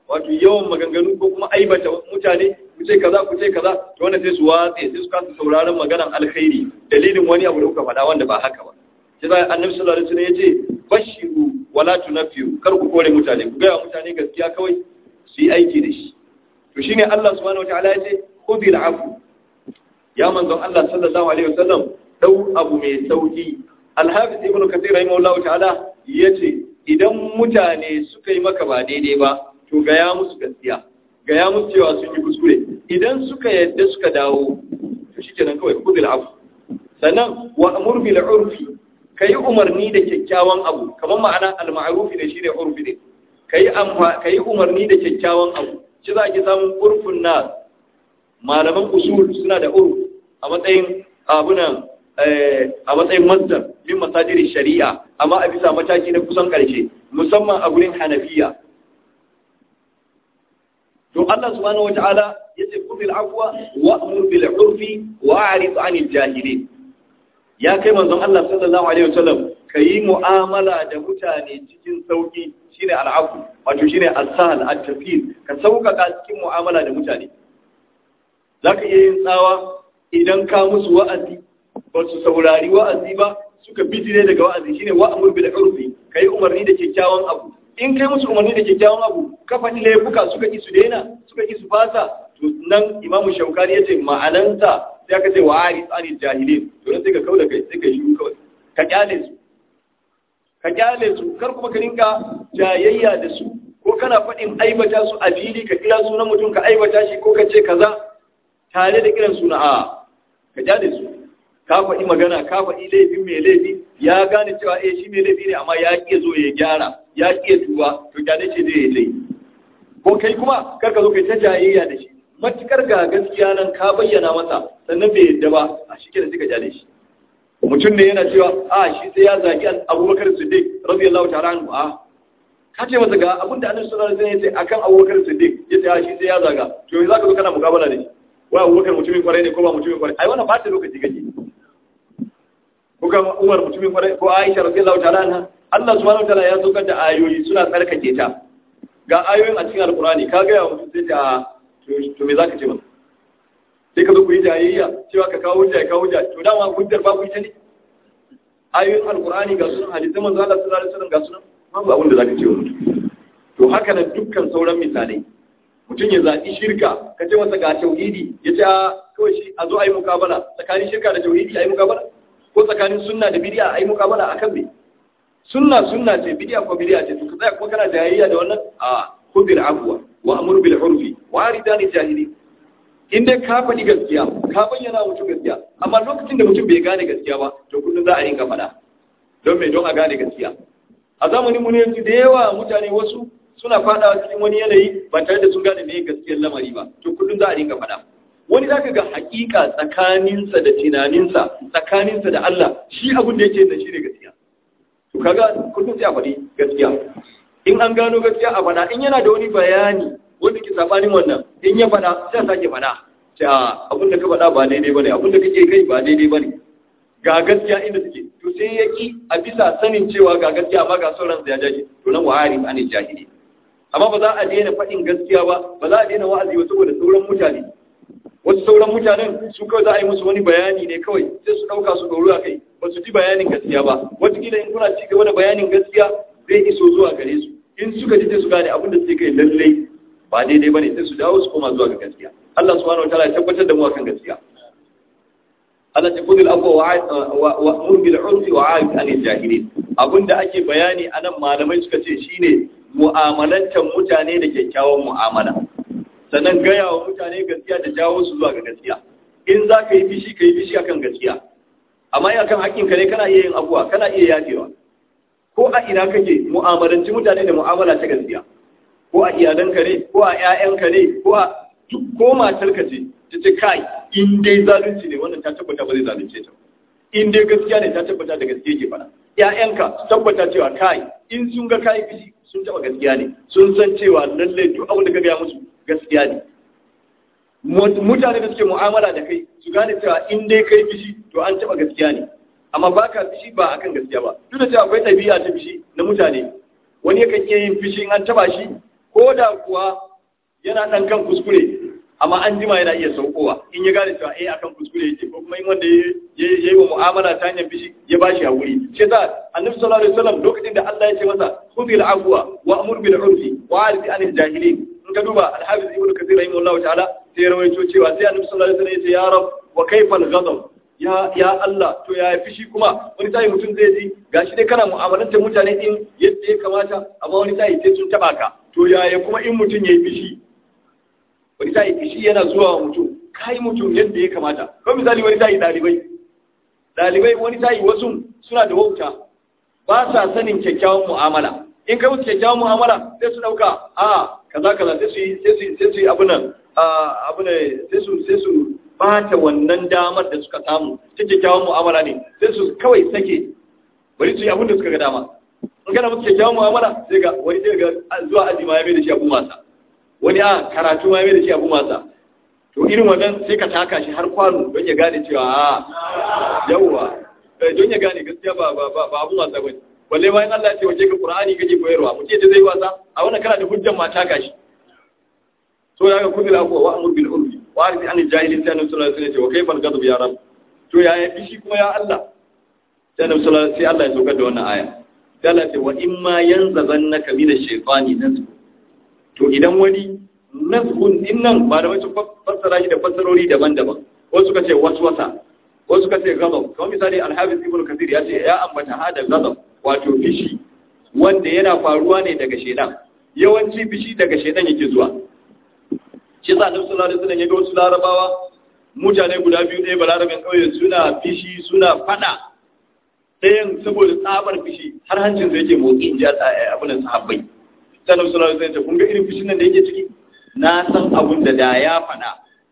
wato yawan maganganu ko kuma aibata mutane ku ce kaza ku ce kaza to wannan sai su watse sai su kasa sauraron maganan alkhairi dalilin wani abu da kuka faɗa wanda ba haka ba sai zai annabi sallallahu alaihi wasallam yace bashiru wala tunafiru kar ku kore mutane ku ga mutane gaskiya kawai su yi aiki da shi to shine Allah subhanahu wataala yace khudil afu ya manzon Allah sallallahu alaihi wasallam dau abu mai sauki al-hafiz ibn kathir rahimahullahu ta'ala yace idan mutane suka yi maka ba daidai ba to gaya musu gaskiya gaya musu cewa sun yi kuskure idan suka yadda suka dawo to shikenan kawai khudil afu sannan wa amur bil urfi kai umarni da kyakkyawan abu kamar ma'ana al-ma'ruf ne shine urfi ne kai amfa kai umarni da kyakkyawan abu shi za ki samun urfin nas malaman usul suna da urf a matsayin abunan a matsayin masdar min masajiri shari'a amma a bisa mataki na kusan karshe musamman a gurin hanafiya to Allah subhanahu wata'ala yace qul afwa wa amur bil urfi wa a'rid 'anil jahilin ya kai manzon Allah sallallahu alaihi wasallam kayi mu'amala da mutane cikin sauki shine al'afu wato shine as-sahl at-tafid ka sauƙaƙa cikin mu'amala da mutane zaka iya yin tsawa idan ka musu wa'azi ba su saurari wa'azi ba suka bijire daga wa'azi shine wa'amur bil urfi kai umarni da kyakkyawan abu in kai musu umarni da kyakkyawan abu ka faɗi laifuka suka ki su daina suka ki su fasa to nan imamu shaukani yace ma'ananta sai aka ce wa ari tsani jahilin to sai ka kauda kai sai ka yi kawai ka kyale su ka kyale su kar kuma ka rinka jayayya da su ko kana faɗin aibata su a fili ka kira sunan mutum ka aibata shi ko ka ce kaza tare da kiran suna a ka kyale su ka faɗi magana ka faɗi laifin mai laifi ya gane cewa eh shi mai laifi ne amma ya ƙi zo ya gyara ya ƙi tuba to kyale ce zai yi laifi ko kai kuma kar ka zo kai ta jayayya da shi matukar ga gaskiya nan ka bayyana masa sannan bai yadda ba a shi kenan sai ka kyale shi mutum ne yana cewa a shi sai ya zagi abubakar siddiq radiyallahu ta'ala anhu a ka ce masa ga abin da annabi sallallahu alaihi wasallam ya ce akan abubakar siddiq ya ce a shi sai ya zaga to yanzu zaka zo kana mukabala da shi wai abubakar mutumin kwarai ne ko ba mutumin kwarai ai wannan ba ta lokaci kake ko ga umar mutumin kwarai ko aisha radiyallahu ta'ala anha Allah subhanahu wa ta'ala ya saukar da ayoyi suna tsarkake ta ga ayoyin a cikin alqur'ani ka ga ya mutum sai ta to me zaka ce masa sai ka zo ku yi jayayya cewa ka kawo hujja ya kawo hujja to dama hujjar ba ku ita ne ayoyin alqur'ani ga sunan hadisan manzo Allah sallallahu alaihi wasallam ga sunan babu abin da zaka ce wa mutum to haka nan dukkan sauran misalai mutum ya zaɓi shirka ka ce masa ga tauhidi ya ce kawai shi a zo a yi mukabala tsakanin shirka da tauhidi a yi mukabala ko tsakanin sunna da bidiya a yi mukabala a kan me sunna sunna ce bidiya ko bidiya ce to ka tsaya kuma kana jayayya da wannan a kubil afwa wa amur bil urfi wa aridani jahili in dai ka faɗi gaskiya ka bayyana mutum gaskiya amma lokacin da mutum bai gane gaskiya ba to kullum za a yi faɗa don me don a gane gaskiya a zamanin mu ne yanzu da yawa mutane wasu suna fadawa cikin wani yanayi ba tare da sun gane me gaskiyar lamari ba to kullum za a dinga faɗa wani zaka ga hakika tsakaninsa da tunaninsa tsakaninsa da Allah shi abin da yake da shi ne gaskiya to kaga kullum sai a faɗi gaskiya in an gano gaskiya a faɗa in yana da wani bayani wanda ke sabanin wannan in ya faɗa sai a sake faɗa ta abin da ka faɗa ba daidai bane abin da kake kai ba daidai bane ga gaskiya inda suke to sai ya ki a bisa sanin cewa ga gaskiya amma ga sauran ya jaje to nan wa'ari anil jahili amma ba za a daina faɗin gaskiya ba ba za a daina wa'azi ba saboda sauran mutane wasu sauran mutanen su kawai za a yi musu wani bayani ne kawai sai su ɗauka su ɗoru a kai ba su ji bayanin gaskiya ba wataƙila in kuna ci gaba da bayanin gaskiya zai iso zuwa gare su in suka ji sai su gane abin da suke kai lallai ba daidai ba ne sai su dawo su koma zuwa ga gaskiya Allah subhanahu wa ta'ala ya tabbatar da mu akan gaskiya Allah ta kudin abuwa wa murbil urfi wa aib anil jahilin abinda ake bayani anan malamai suka ce shine mu'amalantar mutane da kyakkyawan mu'amala sannan gaya wa mutane gaskiya da jawo su zuwa ga gaskiya in za ka yi fishi ka yi fishi akan gaskiya amma in akan haƙƙinka ne kana iya yin abuwa kana iya yafewa ko a ina kake mu'amalanci mutane da mu'amala ta gaskiya ko a iyalanka ne ko a ƴaƴanka ne ko a duk ko matarka ce ta ce kai in dai zalunci ne wannan ta tabbata ba zai zalunce ta in dai gaskiya ne ta tabbata da gaskiya ke fara ƴaƴanka su tabbata cewa kai in sun ga kai fishi sun taba gaskiya ne sun san cewa lalle duk abin da ka gaya musu gaskiya ne mutane da suke mu'amala da kai su gane cewa in dai kai fishi to an taba gaskiya ne amma ba ka fishi ba akan gaskiya ba duk da cewa akwai ɗabi'a ta fishi na mutane wani yakan iya yin fishi in an taba shi ko da kuwa yana ɗan kan kuskure amma an jima yana iya saukowa in ya gane cewa eh akan kuskure yake ko kuma in wanda ya yi wa mu'amala ta hanyar fishi ya bashi hakuri shi yasa annabi sallallahu alaihi wasallam lokacin da Allah ya ce masa khudhil afwa wa amur bil urfi wa arfi anil jahilin in ka duba al-hafiz ibnu kathir rahimahullahu ta'ala sai ya rawaito cewa sai annabi sallallahu alaihi wasallam ya ce ya rab wa kayfa al-ghadab ya ya Allah to ya fishi kuma wani sai mutum zai ji gashi dai kana mu'amalantar mutane din yadda ya kamata amma wani sai sai sun taba ka to yaya kuma in mutum yayi fishi wani sai fishi yana zuwa wa mutum kai mutum yadda ya kamata ko misali wani sai dalibai dalibai wani sai wasu suna da wauta ba sa sanin kyakkyawan mu'amala in kai musu kyakkyawan mu'amala sai su dauka a kaza kaza sai su yi sai su sai su yi abunan abunan sai su sai su bata wannan damar da suka samu ta kyakkyawan mu'amala ne sai su kawai sake bari su yi abin da suka ga dama in kana musu kyakkyawan mu'amala sai ga wani sai ga zuwa aji ma ya mai da shi abu masa wani a karatu ma ya mai da shi abu masa to irin wannan sai ka taka shi har kwano don ya gane cewa a yawwa don ya gane gaskiya ba ba ba ba abu wasa bane balle bayan Allah ya ce waje ka Qur'ani kake koyarwa mutum ya zai wasa a wannan kana da hujjan ma taka shi so ya ga kudin abuwa wa amur bil urfi wa arfi an jahilin sai annabi sallallahu alaihi wasallam wa kayfa al-ghadab ya rab to ya yi shi kuma ya Allah sai annabi sallallahu sai Allah ya saukar da wannan aya sai Allah ya ce wa in ma yanzazannaka min ash-shaytani nazghun to idan wani nazghun din nan ba da wacce fassara shi da fassarori daban-daban wasu suka ce waswasa wasu suka ce ghadab kamar misali al-hafiz ibn kathir ya ce ya ambata hada ghadab wato fishi wanda yana faruwa ne daga shedan yawanci fishi daga shedan yake zuwa shi sa annabi sallallahu alaihi wasallam ya ga wasu larabawa mutane guda biyu ɗaya balarabin ƙauye suna fishi suna fada ɗayan saboda tsabar fishi har hancin sa yake motsi in ji abin sahabbai sai annabi sallallahu alaihi wasallam kun ga irin fishin nan da yake ciki na san abun da da ya fada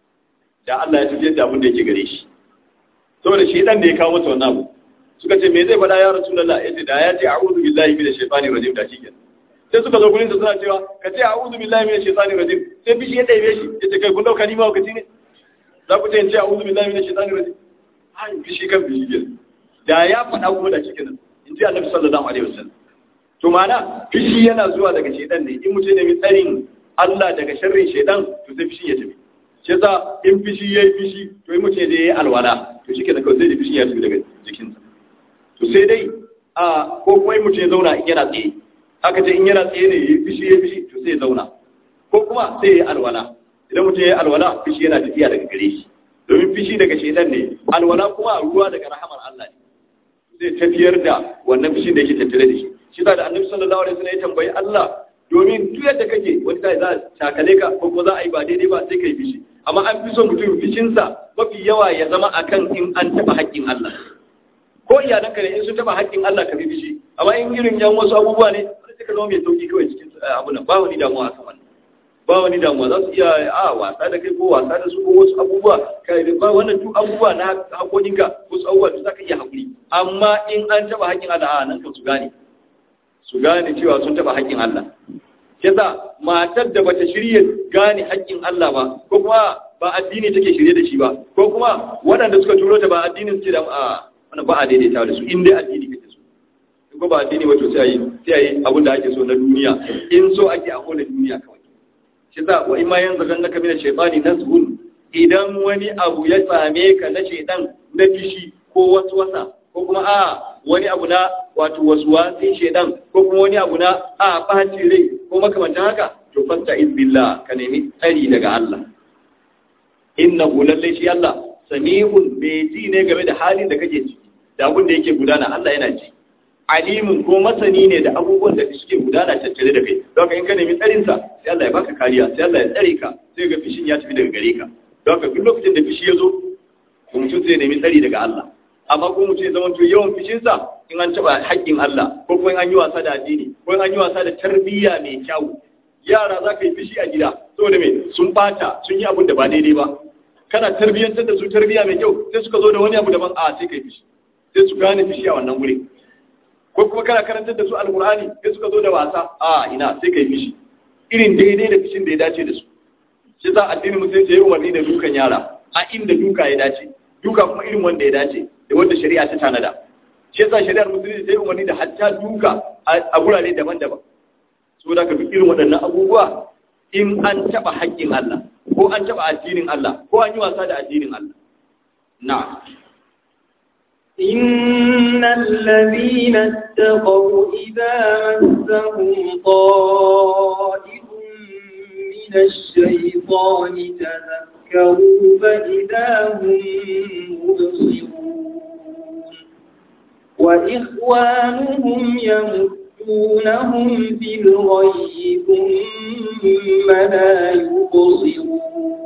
da Allah ya tafiyar da abun da yake gare shi saboda shi dan da ya kawo masa wannan abu suka ce me zai faɗa ya rasulullah yace da ya ce a'udhu billahi minash shaitani rajim da shi kenan sai suka zo gurin da suna cewa ka ce a'udhu billahi minash shaitani rajim sai fishi ya ɗaibe shi ya ce kai kun dauka ni ma wakati ne za ku ce in ce a'udhu billahi minash shaitani rajim ai fishi kan fishi ke da ya faɗa kuma da cikin nan in ji annabi sallallahu alaihi wasallam to ma'ana fishi yana zuwa daga shaitan ne in mutum ne mai tsarin Allah daga sharrin shaitan to sai fishi ya tafi shi yasa in fishi yayi fishi to in mutum ya je alwala to shi kenan kawai sai da fishi ya tafi daga jikinsa to sai dai a ko kuma in mutum ya zauna in yana tsaye aka ce in yana tsaye ne ya fishi ya fishi to sai ya zauna ko kuma sai ya yi alwala idan mutum ya yi alwala fishi yana tafiya daga gare shi domin fishi daga shaitan ne alwala kuma ruwa daga rahamar Allah ne zai tafiyar da wannan fishin da yake tattare da shi shi da annabi sallallahu alaihi wasallam ya tambayi Allah domin duk yadda kake wani sai za a takale ka ko kuma za a yi ba daidai ba sai kai fishi amma an fi son mutum fishinsa mafi yawa ya zama akan in an taɓa haƙƙin Allah ko iyalanka ne in sun taɓa haƙƙin Allah ka fi fishi amma in irin yan wasu abubuwa ne sai ka zama mai sauki kawai cikin abu nan ba wani damuwa akan wannan ba wani damuwa za su iya a wasa da kai ko wasa da su ko wasu abubuwa kai ba wannan duk abubuwa na hakokinka wasu abubuwa da za ka iya haƙuri amma in an taɓa haƙƙin Allah a nan kan su gane su gane cewa sun taɓa haƙƙin Allah yasa matar da bata shirye gane haƙƙin Allah ba ko kuma ba addini take shirye da shi ba ko kuma waɗanda suka turo ta ba addinin suke da a wannan ba a daidaita da su in dai addini kake so ko ba addini wato sai yi sai yi abin da ake so na duniya in so ake a kola duniya kawai shi yasa wa imma yanzu kan naka mina shaytani nazhun idan wani abu ya same ka na shaytan na fishi ko wasu wasa ko kuma a wani abu na wato waswasin shaytan ko kuma wani abu na a ɓaci rai ko makamantan haka to fasta izbillah ka nemi tsari daga Allah innahu lallai shi Allah sami'un bai ji ne game da halin da kake ciki da abin da yake gudana Allah yana ji alimun ko masani ne da abubuwan da suke gudana tattare da kai don in ka nemi tsarinsa sai Allah ya baka kariya sai Allah ya tsare ka sai ga fishin ya tafi daga gare ka don duk lokacin da fishi ya zo to mutum zai nemi tsari daga Allah amma ko mutum ya zama to yawan fishinsa in an taɓa haƙƙin Allah ko kuma in an yi wasa da addini ko in an yi wasa da tarbiyya mai kyau yara za ka yi fishi a gida saboda me sun bata sun yi abin da ba daidai ba kana tarbiyyantar da su tarbiyya mai kyau sai suka zo da wani abu daban a sai ka yi fishi sai su gane fishi a wannan wuri ko kuma kana karantar da su alkur'ani sai suka zo da wasa a ina sai ka yi fishi irin daidai da fishin da ya dace da su shi za addinin musulunci ya yi umarni da dukan yara a inda duka ya dace duka kuma irin wanda ya dace da wanda shari'a ta tanada shi yasa shari'ar musulunci ta yi umarni da hatta duka a gurare daban-daban so da ka fi irin waɗannan abubuwa in an taɓa haƙƙin Allah ko an taɓa addinin Allah ko an yi wasa da addinin Allah na
إن الذين اتقوا إذا مسهم طائف من الشيطان تذكروا فإذا هم مبصرون وإخوانهم يمدونهم في الغي ثم لا يبصرون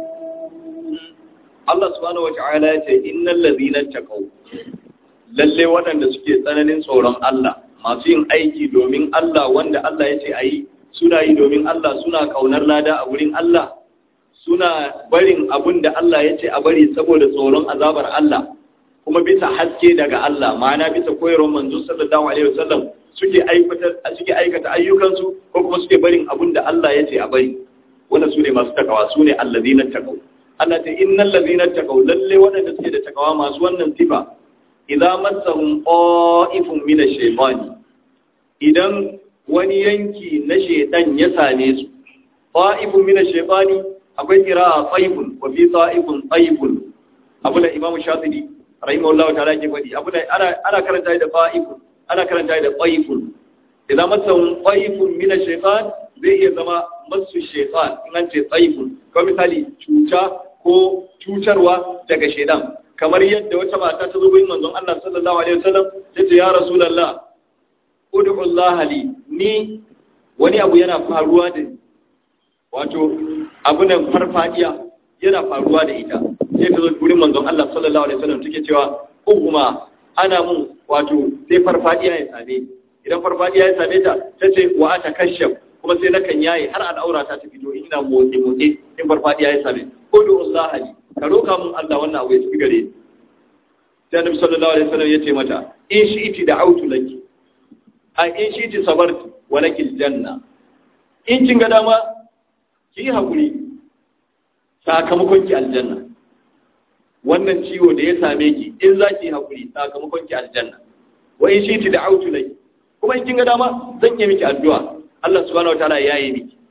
Allah subhanahu wa ta'ala ya ce innal ladhina taqaw lalle waɗanda suke tsananin tsoron Allah masu yin aiki domin Allah wanda Allah ya ce ayi suna yi domin Allah suna kaunar lada a wurin Allah suna barin abun da Allah ya ce a bari saboda tsoron azabar Allah kuma bisa haske daga Allah ma'ana bisa koyarwar manzo sallallahu alaihi wasallam suke aikata suke aikata ayyukansu ko kuma suke barin abun da Allah ya ce a bari wannan su ne masu takawa su ne allazina taqaw Allah ta innal ladina taqaw lalle waɗanda suke da takawa masu wannan sifa idza massahum qa'ifun min ash-shaytani idan wani yanki na shaytan ya same su qa'ifun min ash-shaytani akwai qira'a qaifun wa fi qa'ifun qaifun abu da imamu shafi'i rahimahullahu ta'ala ke faɗi abu da ana ana karanta da qa'ifun ana karanta da qaifun idza massahum qaifun min ash-shaytan zai iya zama masu shaytan in an ce qaifun ko misali cuta ko cutarwa daga shaidan kamar yadda wata mata ta zo gurin manzon Allah sallallahu alaihi wasallam ta ce ya rasulullah ud'u Allah li ni wani abu yana faruwa da ni wato abu nan farfadiya yana faruwa da ita sai ta zo gurin manzon Allah sallallahu alaihi wasallam take cewa kuma ana mun wato sai farfadiya ya same idan farfadiya ya same ta tace wa ata kashaf kuma sai nakan yaye har al'aura ta fito ina motsi motsi in farfadiya ya same kudu Allah ali ka roka mun Allah wannan abu ya tafi gare ni sai Annabi sallallahu alaihi wasallam yace mata in shi'ti da'autu laki a in shi'ti sabarti wa laki aljanna in kin ga dama ki hakuri sakamakon ki aljanna wannan ciwo da ya same ki in za ki hakuri sakamakon ki aljanna wa in shi'ti da'autu laki kuma in kin ga dama zan yi miki addu'a Allah subhanahu wataala ya yi miki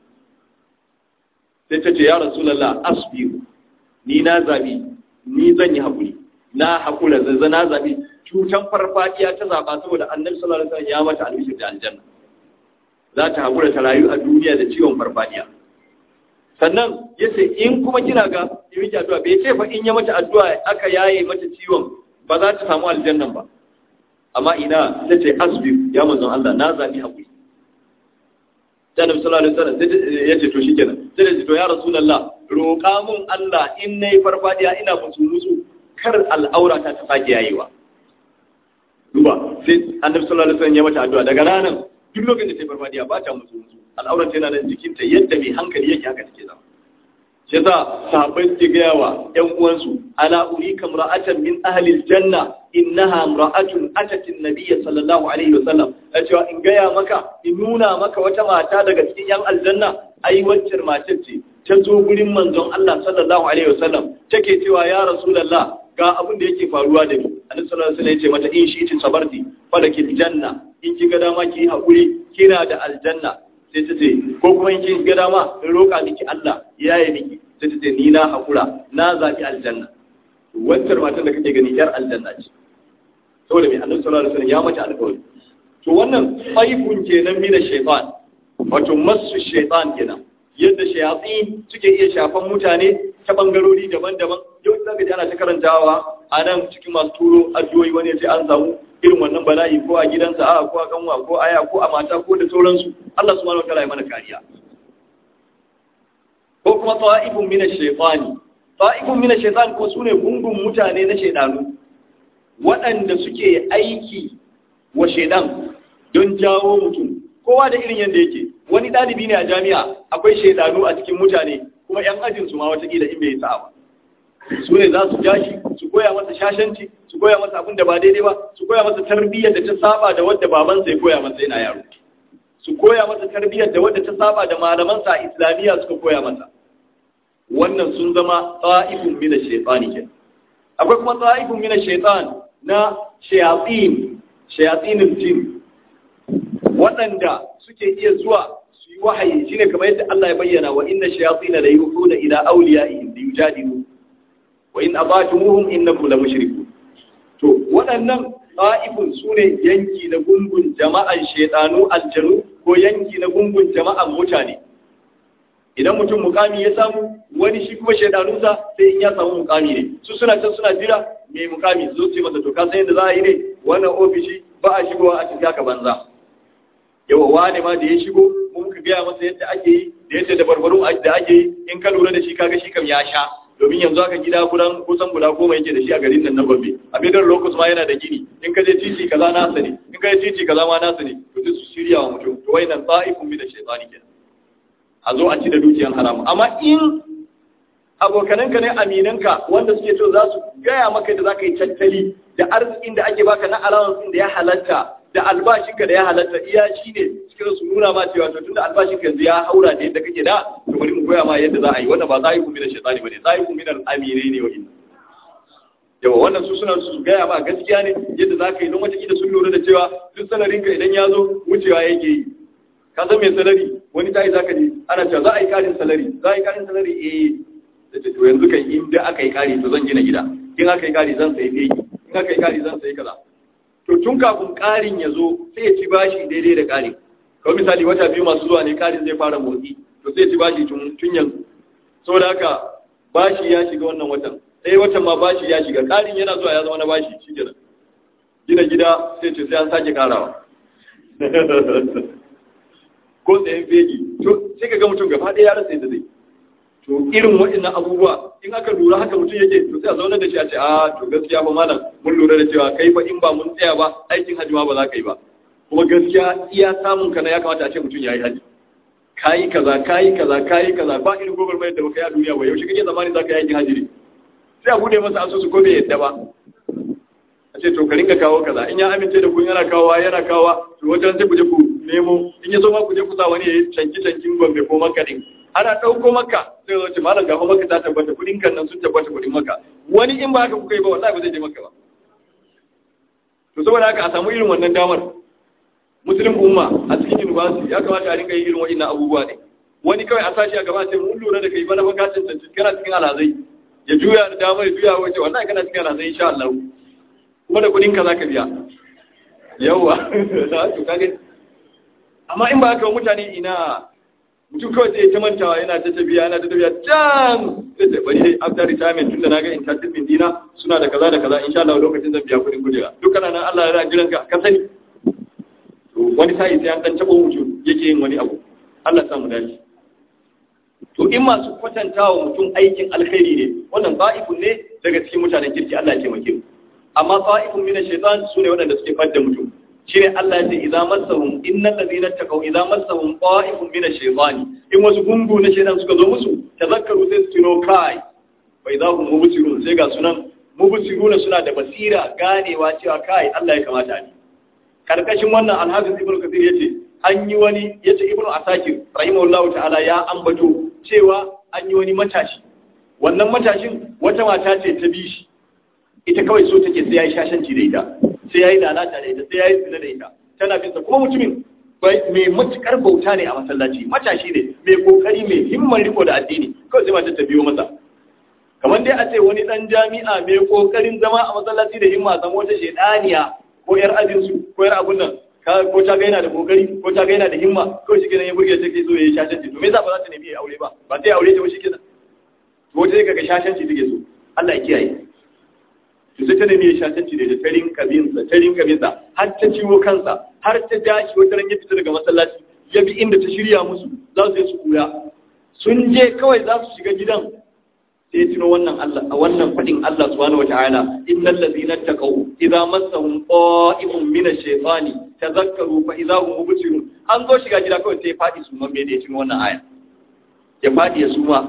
sai ta ce ya rasulallah asbiru ni na zabi ni zan yi haƙuri na haƙura zazza na zabi cutan farfadiya ta zaba saboda annabi sallallahu alaihi wasallam ya mata albishir da aljanna za ta haƙura ta rayu a duniya da ciwon farfadiya sannan ya ce in kuma kina ga yi miki addu'a bai ce fa in ya mata addu'a aka yaye mata ciwon ba za ta samu aljannan ba amma ina ta ce asbiru ya manzon Allah na zabi haƙuri sai annabi sallallahu alaihi wasallam ya ce to shikenan sai da to ya rasulullah roƙa mun Allah in nayi farfadiya ina musu musu kar al'aura ta ta sake yayewa duba sai annabi sallallahu alaihi wasallam ya mata addu'a daga ranan duk lokacin da ta farfadiya ba ta musu musu al'aura ta yana nan jikinta yadda mai hankali yake haka take zama shi yasa sahabbai suke gaya wa ƴan uwansu ala urika imra'atan min ahli aljanna innaha imra'atun atat an-nabiy sallallahu alaihi wasallam ya cewa in gaya maka in nuna maka wata mata daga cikin ƴan aljanna ai waccar matar ce ta zo gurin manzon Allah sallallahu alaihi wasallam take cewa ya rasulullah ga abin da yake faruwa da ni annabi sallallahu alaihi wasallam ya ce mata in shi tin sabarti falakil janna in ki ga dama ki hakuri kina da aljanna sai ta ce ko kuma in ki ga dama in roƙa miki Allah ya yi miki sai ta ce ni na hakura na zaɓi aljanna wancan matan da kake gani yar aljanna ce saboda mai annabi sallallahu alaihi wasallam ya mata alƙawari to wannan faifun kenan mina shaytan wato masu shaytan kenan yadda shayatsi suke iya shafan mutane ta bangarori daban-daban yau za ka ji ana ta karantawa a nan cikin masu turo addu'o'i wani sai an samu irin wannan bala'i ko a gidansa a ko a kanwa ko aya ko a mata ko da sauransu Allah subhanahu wataala ya mana kariya ko kuma ta'ifun min ash-shaytani ta'ifun min ash-shaytan ko sune gungun mutane na shaydanu waɗanda suke aiki wa shaydan don jawo mutum kowa da irin yanda yake wani ɗalibi ne a jami'a akwai shaydanu a cikin mutane kuma yan ajin su ma watakila in bai sa'a ba su ne za su jashi su koya masa shashanci su koya masa abin da ba daidai ba su koya masa tarbiyyar da ta saba da wadda babansa ya koya masa yana yaro su koya masa tarbiyyar da wadda ta saba da malamansa a islamiyya suka koya masa wannan sun zama tsa'ifun mina shaitani ke akwai kuma tsa'ifun mina shaitan na shayatin shayatinin jin waɗanda suke iya zuwa su yi wahayi shine kamar yadda Allah ya bayyana wa inna shayatin la yuhuna ila awliyaihim li yujadilu wa in abatumuhum innakum la mushrikun to waɗannan ta'ifun sune yanki na gungun jama'an shedanu aljanu ko yanki na gungun jama'an mutane idan mutum mukami ya samu wani shi kuma shaidanunsa sai in ya samu mukami ne su suna can suna jira mai mukami zo ce masa to ka san yadda za a yi ne wannan ofishi ba a shigowa a cikin haka banza yawa wane ma da ya shigo mun muka gaya masa yadda ake yi da yadda da barbarun da ake yi in ka lura da shi kaga shi kam ya sha domin yanzu aka gida kudan kusan guda goma yake da shi a garin nan na Gombe a bidar locus ma yana da gini in ka je titi kaza nasa ne in ka je titi kaza ma nasa ne to duk su shirya wa mutum to wayannan ta'ifun min ash-shaytani kenan a zo a ci da dukiyan haramu amma in abokananka ne aminanka wanda suke so za su gaya maka da za ka yi tattali da arzikin da ake baka na allowance da ya halatta da albashinka da ya halatta iya shi ne cikin su nuna ma cewa to tunda albashinka yanzu ya haura da yadda kake da to bari mu koya ma yadda za a yi wannan ba za a yi kuma da shaitani bane za a yi kuma da aminai ne wa inna yawa wannan su suna su gaya ma gaskiya ne yadda za ka yi don wata kila sun lura da cewa duk salarinka idan ya zo wucewa yake yi ka san mai salari wani tayi zaka je ana cewa za a yi karin salari za a yi karin salari eh da to yanzu kan in da aka yi kari to zan gina gida in aka yi kari zan sayi fegi in aka yi kari zan sayi kaza to tun kafin karin ya zo sai ya ci bashi daidai da karin kawai misali wata biyu masu zuwa ne karin zai fara motsi to sai ya ci bashi tun tun yanzu saboda haka bashi ya shiga wannan watan sai watan ma bashi ya shiga karin yana zuwa ya zama na bashi shikenan gina gida sai ce sai an sake karawa ko tsayen fegi to sai ka ga mutum gaba ɗaya ya rasa yadda zai to irin waɗannan abubuwa in aka lura haka mutum yake to sai a zauna da shi a ce a to gaskiya ba malam mun lura da cewa kai fa in ba mun tsaya ba aikin hajji ma ba za ka yi ba kuma gaskiya iya samun ka na ya kamata a ce mutum ya yi hajji kayi kaza kayi kaza kayi kaza ba irin gobar mai da baka yi a duniya ba yaushe kake zamani za ka yi aikin hajji ne sai a bude masa asusu ko bai yadda ba a ce to ka rinka kawo kaza in ya amince da ku yana kawowa yana kawowa to wajen sai ku je ku nemo in ya zo ma ku je ku sa wani ya yi canki cankin gombe ko maka din ana ɗauko maka sai zo ce malam gafa maka ta tabbata kuɗin kan nan sun tabbata kuɗin maka wani in ba haka kuka yi ba wallahi ba zai je maka ba to saboda haka a samu irin wannan damar muslim umma a cikin university ya kamata a rinka yin irin wa'annan abubuwa ne wani kawai a sashi a gaba sai mun lura da kai bana fa ka cancanci kana cikin alazai ya juya da damar ya juya wace wallahi kana cikin alazai insha Allah kuma da kuɗin ka zaka biya yawa to kage amma in ba haka mutane ina mutum kawai sai ta mantawa yana ta tafiya yana ta tafiya can sai ta bari dai after retirement tunda na ga entertainment dina suna da kaza da kaza insha Allah lokacin zan biya kuɗin kujera dukkan nan Allah ya jiran ka ka sani to wani sai sai an dan tabo mutum yake yin wani abu Allah ya samu dace to in masu kwatantawa mutum aikin alkhairi ne wannan ba'ifun ne daga cikin mutanen kirki Allah ya taimake mu amma ba'ifun min ash-shaytan sune waɗanda suke fadda mutum shine Allah ya ce idza massahum innal ladina taqaw idza massahum ta'ifun min ash-shaytani in wasu gungu na shaytan suka zo musu tazakkaru sai su tuno kai fa idza hum mubsirun sai ga sunan mubsiruna suna da basira ganewa cewa kai Allah ya kamata ni karkashin wannan alhafiz ibnu kathir yace an yi wani yace ibnu asakir rahimahullahu ta'ala ya ambato cewa an yi wani matashi wannan matashin wata mata ce ta bishi ita kawai so take sai yayi shashanci da ita sai ya yi lalata da ita sai ya yi zina da ita tana binsa kuma mutumin mai matukar bauta ne a masallaci matashi ne mai kokari mai himman riko da addini kawai sai mata ta biyo masa kamar dai a ce wani dan jami'a mai kokarin zama a masallaci da himma zama wata shedaniya ko yar ajinsu ko yar abun nan ko ta ga yana da kokari ko ta ga yana da himma kawai shi kenan ya burge take so ya yi shashanci to me yasa ba za ta nemi aure ba ba sai aure ta ba shi kenan to wata sai kaga shashanci take so Allah ya kiyaye to sai ta nemi ya shatanci da tarin kabinsa tarin kabinsa har ta ciwo kansa har ta dashi wata ran ya fita daga masallaci ya bi inda ta shirya musu za su yi su kura sun je kawai za su shiga gidan sai tuno wannan Allah a wannan fadin Allah subhanahu wataala innal ladzina taqaw idza massahum qa'ifun min ash-shaytani tadhakkaru fa idza hum mubsirun an zo shiga gida kawai sai fadi su mamme da ya tuno wannan aya ya fadi ya suma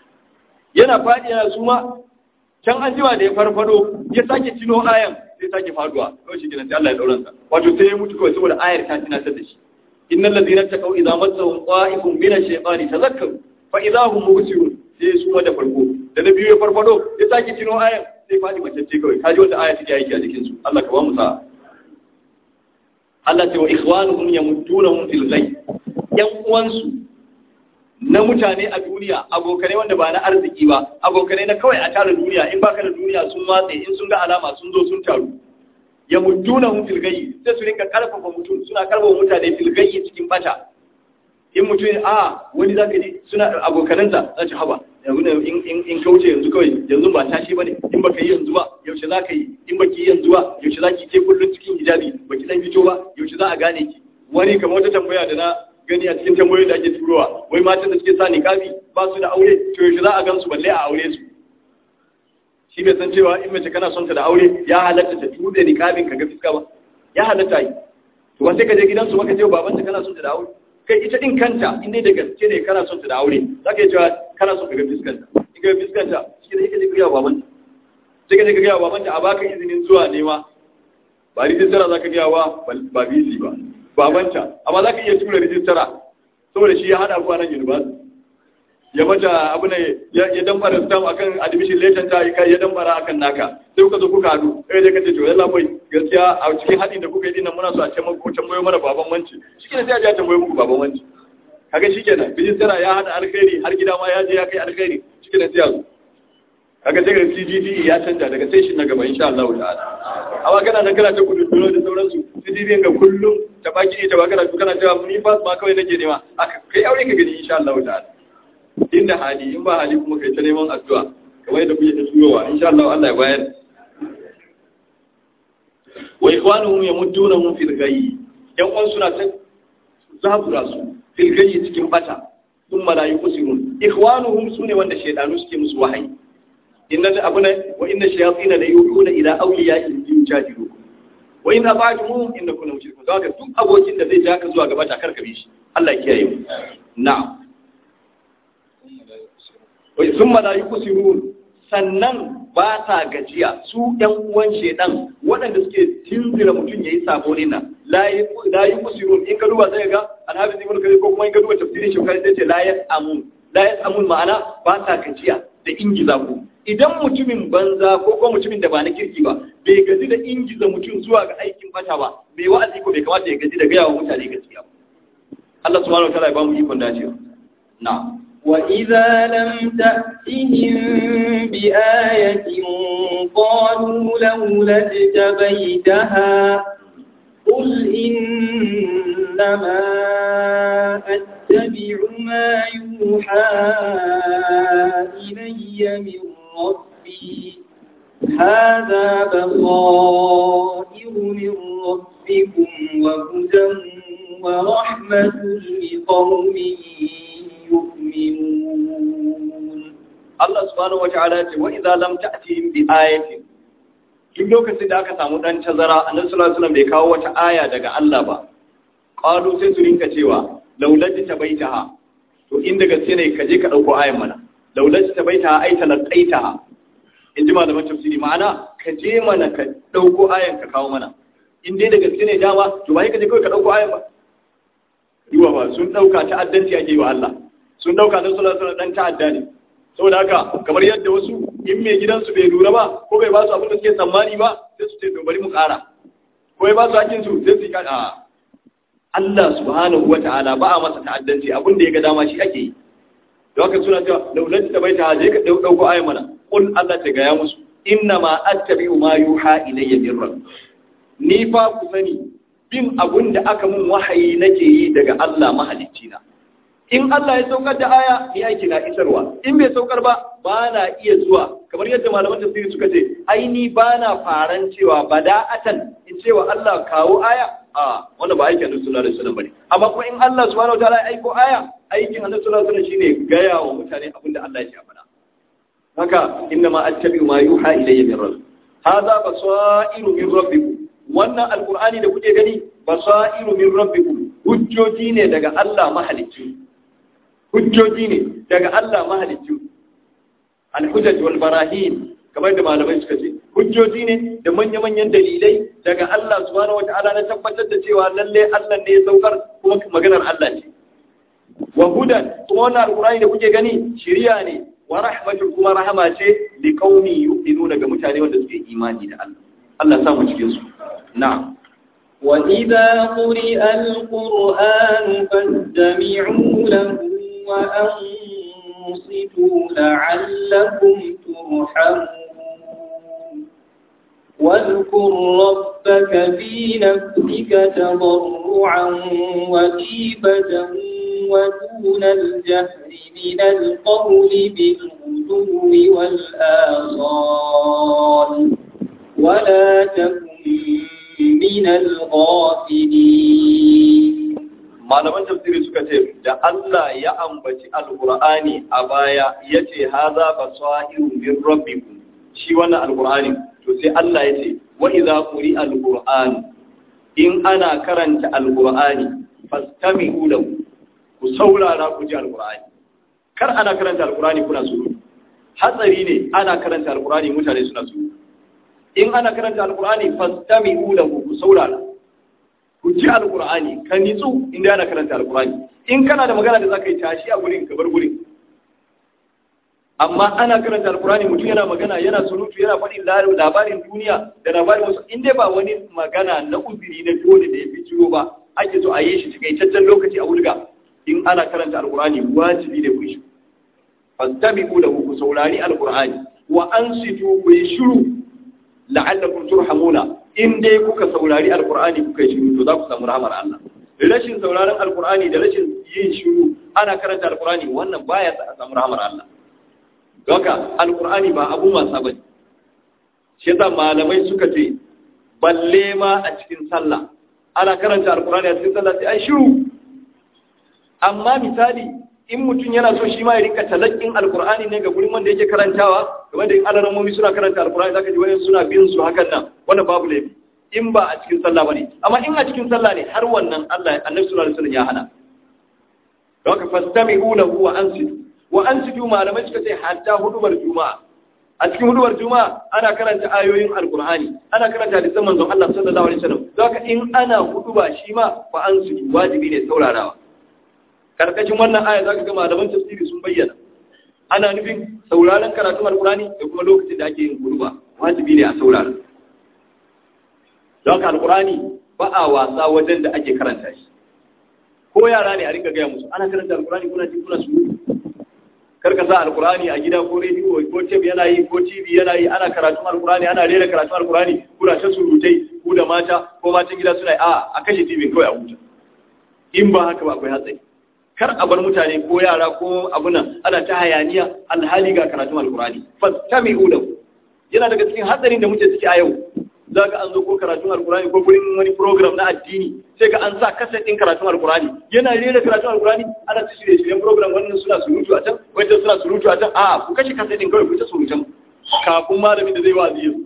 yana fadi yana suma can an jima da ya farfado ya sake cino ayan sai sake faduwa kawai shi kenan sai Allah ya dauran sa wato sai ya mutu kawai saboda ayar ta tunatar da shi innal ladina taqaw idza massahum qa'ifun min ash-shaytani tadhakkaru fa idza hum mubsirun sai su da farko da na biyu ya farfado ya sake cino ayan sai fadi macece kawai kaji wata aya take aiki a jikin su Allah ka ba mu sa'a Allah ce wa ikhwanuhum yamuddunahum fil ghayb yan uwansu na mutane a duniya abokanai wanda ba na arziki ba abokanai na kawai a tara duniya in baka da duniya sun watse in sun ga alama sun zo sun taru ya mutuna hun filgayi sai su rinka karfafa mutum suna karfafa mutane filgayi cikin bata in mutum a wani za ka ji suna abokanansa za ci haba in kauce yanzu kawai yanzu ba tashi ba ne in baka yi yanzu ba yaushe za ka yi in baki yi yanzu ba yaushe za ki ke kullum cikin hijabi baki dan fito ba yaushe za a gane ki wani kamar wata tambaya da na gani a cikin tambayoyi da ake turowa wai matan da suke sa niqabi ba su da aure to yaushe za a gan su balle a aure su shi bai san cewa in mace kana son ta da aure ya halatta ta tude niqabin ka ga fiska ba ya halatta yi to ba sai ka je gidansu maka ce babanta kana son ta da aure kai ita din kanta in dai da gaske ne kana son ta da aure za ka yi cewa kana son ka ga fiskanta in ka ga fiskanta shi ne ka je ka gaya babanta sai ka je ka gaya babanta a baka izinin zuwa nema ba rijistara za ka gaya wa ba bisi ba babanta amma za ka iya tura rijistara saboda shi ya hada ku a nan university ya mata abu ne ya dambara stam akan admission letter ta kai ya dambara akan naka sai kuka zo kuka hadu eh dai kace to yalla bai gaskiya a cikin hadin da kuka yi dinnan muna so a ce muku tambayo mana baban wanci shikenan sai a je a tambayo muku baban wanci kaga shikenan rijistara ya hada alkhairi har gida ma ya je ya kai alkhairi shikenan sai a zo kaga sai ga CGD ya canja daga station na gaba insha Allah ta'ala amma kana nan kana ta gudu da sauransu CGD ga kullum ta baki ne ta baka da kana cewa ni fa ma kawai nake nema aka kai aure ka gani insha Allah ta'ala inda hali in ba hali kuma kai ta neman addu'a kamar yadda kuke ta turowa insha Allah Allah ya bayar wa ikhwanuhum yamuddunahum fil ghayyi yan uwan suna ta zabura su fil ghayyi cikin bata thumma la yuqsirun ikhwanuhum sune wanda shaydanu suke musu wahayi inna abuna wa inna shayatin la yuhuna ila awliyaihim yujadilu wa in abajumuhum innakum mushrikun zaka duk abokin da zai ja ka zuwa gaba ta karkabe shi Allah ya kiyaye mu na'am wai sun malayi kusirun sannan ba sa gajiya su ‘yan uwan shedan waɗanda suke tinzira mutum ya yi sabo ne nan layi kusirun in ka duba zai ga alhabi zai mulka ko kuma in ka duba tafsirin shi kai sai ce layas amun layas amun ma'ana ba sa gajiya da ingiza ku idan mutumin banza ko kuma mutumin da ba na kirki ba bai gaji da ingiza mutum zuwa ga aikin bata ba bai wa'azi ko bai kamata ya gaji da gaya wa mutane gaskiya Allah subhanahu wa ta'ala ya ba mu ikon dacewa na'am
وإذا لم تأتهم بآية قالوا لولا اجتبيتها قل إنما أتبع ما يوحى إلي من ربي هذا بصائر من ربكم وهدى ورحمة لقوم يؤمنون
Allah subhanahu wa ta'ala ce wa idza lam ta'tihim bi ayatin duk lokacin da aka samu dan tazara annabi sallallahu alaihi wasallam bai kawo wata aya daga Allah ba qalu sai su rinka cewa laulati tabaitaha to inda gaske ne ka je ka dauko ayan mana laulati tabaitaha ai talaqaitaha in ji malaman tafsiri ma'ana ka je mana ka dauko ayan ka kawo mana in dai da gaske ne dama to ba ka je kawai ka dauko ayan ba yiwa ba sun dauka ta'addanci ake yi wa Allah sun dauka na sallallahu alaihi dan ta'adda ne saboda haka kamar yadda wasu in mai gidansu bai lura ba ko bai ba su abin da suke tsammani ba sai su ce to bari mu ƙara ko bai ba su hakkin su sai su yi kada Allah subhanahu wata'ala ba a masa ta'addanci abin da ya ga dama shi ake yi da haka suna cewa laulati ta baita je ka dauko ayi mana qul Allah ta gaya musu inna ma attabi'u ma yuha ilayya min rabbi ni fa ku sani bin abun da aka mun wahayi nake yi daga Allah mahalicci na in Allah ya saukar da aya ni aiki na isarwa in bai saukar ba ba na iya zuwa kamar yadda malaman tafsiri suka ce ai ni ba na faran cewa bada'atan in cewa Allah kawo aya a wanda ba aikin Annabi sallallahu alaihi wasallam bane amma kuma in Allah subhanahu wataala ya aiko aya aikin Annabi sallallahu alaihi wasallam shine gaya wa mutane abin da Allah ya faɗa haka inna ma attabi'u ma yuha ilayya min rabbi hadha basairu min rabbikum wannan alqur'ani da kuke gani basairu min rabbikum hujjoji ne daga Allah mahalicci hujjoji ne daga Allah mahalicci al-hujjaj wal barahin kamar da malamai suka ce hujjoji ne da manya-manyan dalilai daga Allah subhanahu wata'ala na tabbatar da cewa lalle Allah ne ya saukar kuma maganar Allah ce wa hudan kuma wannan alqur'ani da kuke gani shiriya ne wa rahmatul kuma rahama ce li qaumi yu'minuna ga mutane wanda suke imani da Allah Allah sa mu cikin su na'am
وإذا قرئ القرآن فاستمعوا له وأنصتوا لعلكم ترحمون واذكر ربك في نفسك تضرعا وخيفة ودون الجهر من القول بالغدو والآصال ولا تكن من الغافلين
malaman tafsiri suka ce da Allah ya ambaci alqur'ani a baya yace haza basairu min rabbikum shi wannan alqur'ani to sai Allah yace wa idza quri alqur'an in ana karanta alqur'ani fastami'u lahu ku saurara ku ji alqur'ani kar ana karanta alqur'ani kuna surutu hatsari ne ana karanta alqur'ani mutane suna surutu in ana karanta alqur'ani fastami'u lahu ku saurara ku ji alkur'ani ka nitsu inda yana karanta alkur'ani in kana da magana da zaka yi tashi a gurin ka bar gurin amma ana karanta alkur'ani mutum yana magana yana surutu yana faɗin labarin duniya da labarin wasu in dai ba wani magana na uzuri na dole da ya fi ciwo ba ake so a yi shi cikakken lokaci a wulga in ana karanta alkur'ani wajibi da ku shi fastabiqu lahu ku saurari alkur'ani wa ansitu ku yi shiru la'allakum turhamuna in dai kuka saurari alkur'ani kuka yi shiru to za ku samu rahmar Allah rashin sauraron alkur'ani da rashin yin shiru ana karanta alkur'ani wannan baya sa a samu rahmar Allah Doka alkur'ani ba abu wasa bane shi yasa malamai suka ce balle ma a cikin sallah ana karanta alkur'ani a cikin sallah sai ai shiru amma misali in mutum yana so shi ma ya rika talakkin alkur'ani ne ga gurin wanda yake karantawa game da in alaramomi suna karanta alkur'ani zaka ji wani suna bin su hakan nan wanda babu laifi in ba a cikin sallah bane amma in a cikin sallah ne har wannan Allah Annabi sallallahu alaihi wasallam ya hana don ka fastami'u lahu wa ansitu wa ansitu malamai suka ce hatta hudubar juma'a a cikin hudubar juma'a ana karanta ayoyin alkur'ani ana karanta hadisan manzon Allah sallallahu alaihi wasallam don ka in ana huduba shi ma fa ansitu wajibi ne saurarawa karkashin wannan aya zaka ga malaman tafsiri sun bayyana ana nufin sauraron karatun alkurani da kuma lokacin da ake yin gurba wajibi ne a saurara don ka alkurani ba a wasa wajen da ake karanta shi ko yara ne a rinka gaya musu ana karanta alkurani kuna ji kuna su karka sa alkurani a gida ko rediyo ko teb yana yi ko tv yana yi ana karatun alkurani ana rera karatun alkurani kuna ta surutai ku da mata ko matan gida suna yi a a kashe tv kawai a huta in ba haka ba akwai hatsari kar a bar mutane ko yara ko abunan ana ta hayaniya alhali ga karatun alkurani fastami'u lahu yana daga cikin hatsarin da muke ciki a yau za ka an zo ko karatun alkurani ko gurin wani program na addini sai ka an sa kaset ɗin karatun alkurani yana rera karatun alkurani ana ta shirye shiryen program wannan suna surutu a can wancan suna surutu a can a ku kashe kaset ɗin kawai ku ta surutan kafin malamin da zai wazi yau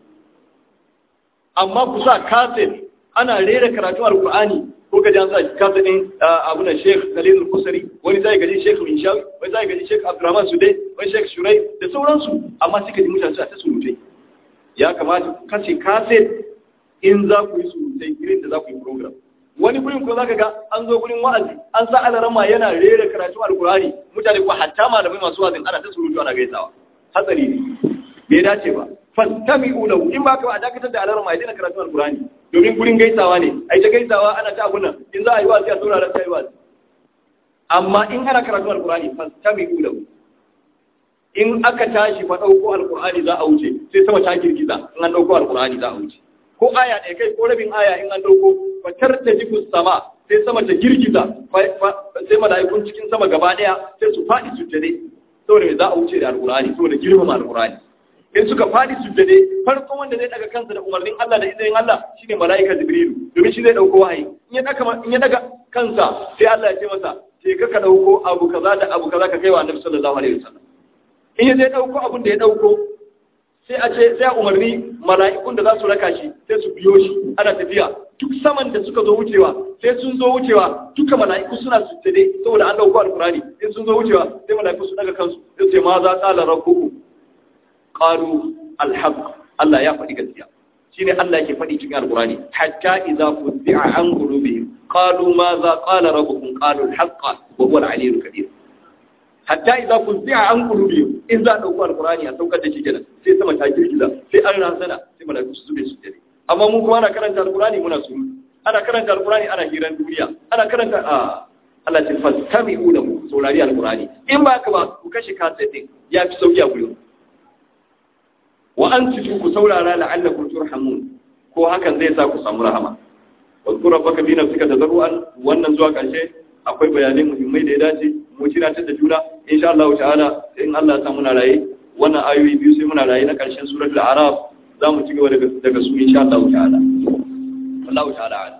amma ku sa kaset ana rera karatun alkurani ko ka ji an sa kasa ɗin abu na Sheikh Khalil Kusari wani zai gaji Sheikh Minshawi wani zai gaji Sheikh Abdurrahman Sudai wani Sheikh Shurai da sauransu amma suka ji mutane suna ta surutai ya kamata ku kace kaset in za ku yi surutai irin da za ku yi program wani gurin ko zaka ga an zo gurin wa'azi an sa alarama yana rera karatu alkurani mutane ko hatta malamai masu wa'azin ana ta surutu ana gaisawa hatsari ne bai dace ba fastami'u lahu in ba ka ba a dakatar da alarama ya daina karatu alkurani domin gurin gaisawa ne a yi ta gaisawa ana ta abunan in za a yi wasu a saurara ta yi wasu amma in ana karatu alkurani fastami ulau in aka tashi fa ɗauko alkurani za a wuce sai sama ta girgiza in an ɗauko alkurani za a wuce ko aya ɗaya kai ko rabin aya in an ɗauko fatar ta jifu sama sai sama ta girgiza sai mala'ikun cikin sama gaba ɗaya sai su faɗi su jade saboda me za a wuce da alkurani saboda girmama alkurani in suka faɗi sujjade farkon wanda zai daga kansa da umarnin Allah da izinin Allah shine malaika Jibrilu domin shi zai dauko wahayi in ya daga in ya daga kansa sai Allah ya ce masa je ka ka dauko abu kaza da abu kaza ka kai wa Annabi sallallahu alaihi wasallam in ya zai dauko abun da ya dauko sai a ce sai a umarni mala'ikun da za su raka shi sai su biyo shi ana tafiya duk saman da suka zo wucewa sai sun zo wucewa duka mala'iku suna sujjade saboda an dauko alkurani sai sun zo wucewa sai mala'iku su daga kansu sai su ce ma za qala rabbukum qalu alhaq Allah ya faɗi gaskiya shine Allah yake faɗi cikin alqurani hatta idza fuzi'a an qulubihim qalu ma za qala rabbukum qalu alhaq wa huwa al-aliyyul kabir hatta idza fuzi'a an qulubihim in za dauko alqurani a saukar da shi kenan sai sama ta girgiza sai an razana sai malaiku su zube su dare amma mu kuma ana karanta alqurani muna suru ana karanta alqurani ana hiran duniya ana karanta a Allah ce fastami'u lahu saurari alkurani in ba ka ba ku kashe kasa din ya fi sauki a gurin wa an tutu ku saurara la'allakum turhamun ko hakan zai sa ku samu rahama wa zkura baka bi nafsika tazarruan wannan zuwa karshe akwai bayanai muhimmai da ya dace mu tunatar da juna insha Allah ta'ala sai in Allah ya sa muna raye wannan ayoyi biyu sai muna raye na karshen suratul araf za mu ci gaba daga daga su insha Allah ta'ala Allah ta'ala a'lam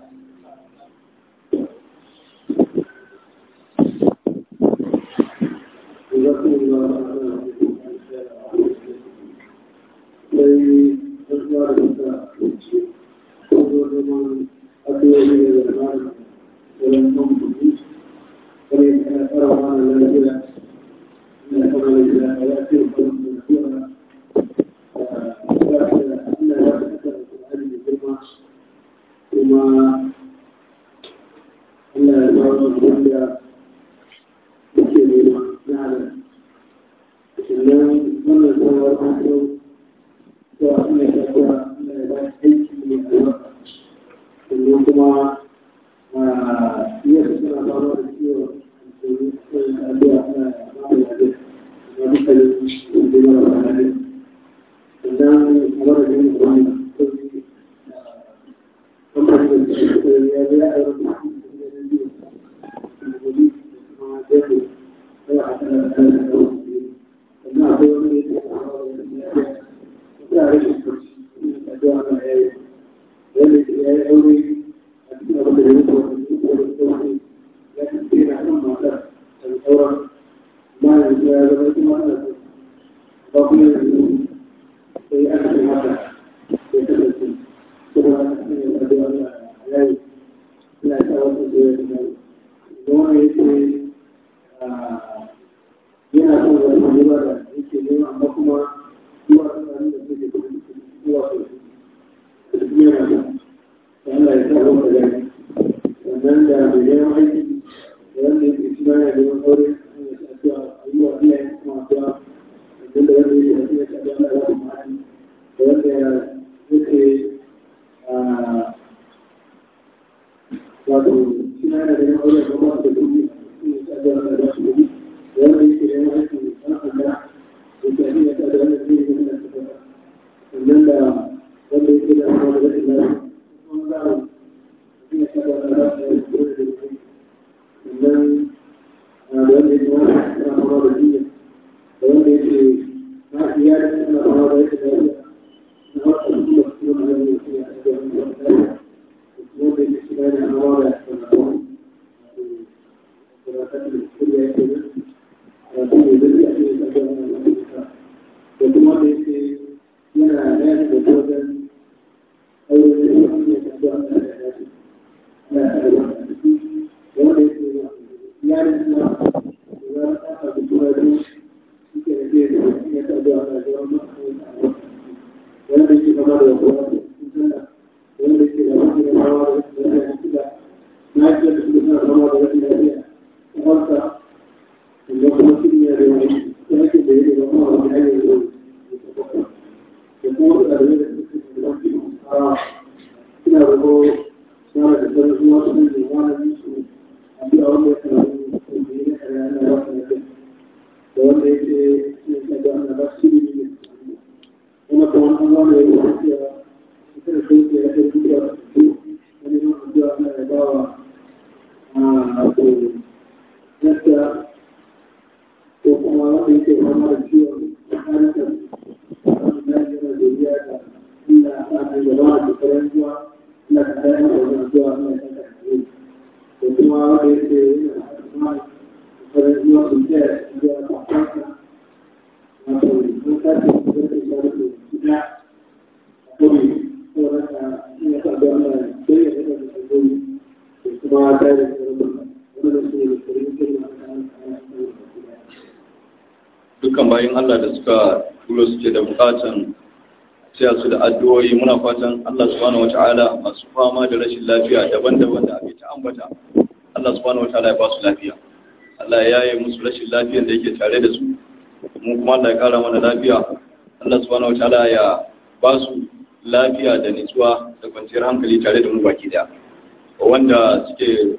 dukkan bayan Allah da suka turo suke da bukatan sai su da addu'o'i muna fatan Allah subhanahu wataala masu fama da rashin lafiya daban-daban da ake ta ambata Allah subhanahu wataala ya ba su lafiya Allah ya yi musu rashin lafiyar da yake tare da su mu kuma Allah ya kara mana lafiya Allah subhanahu wataala ya ba su lafiya da nutsuwa da kwanciyar hankali tare da mu baki daya wanda suke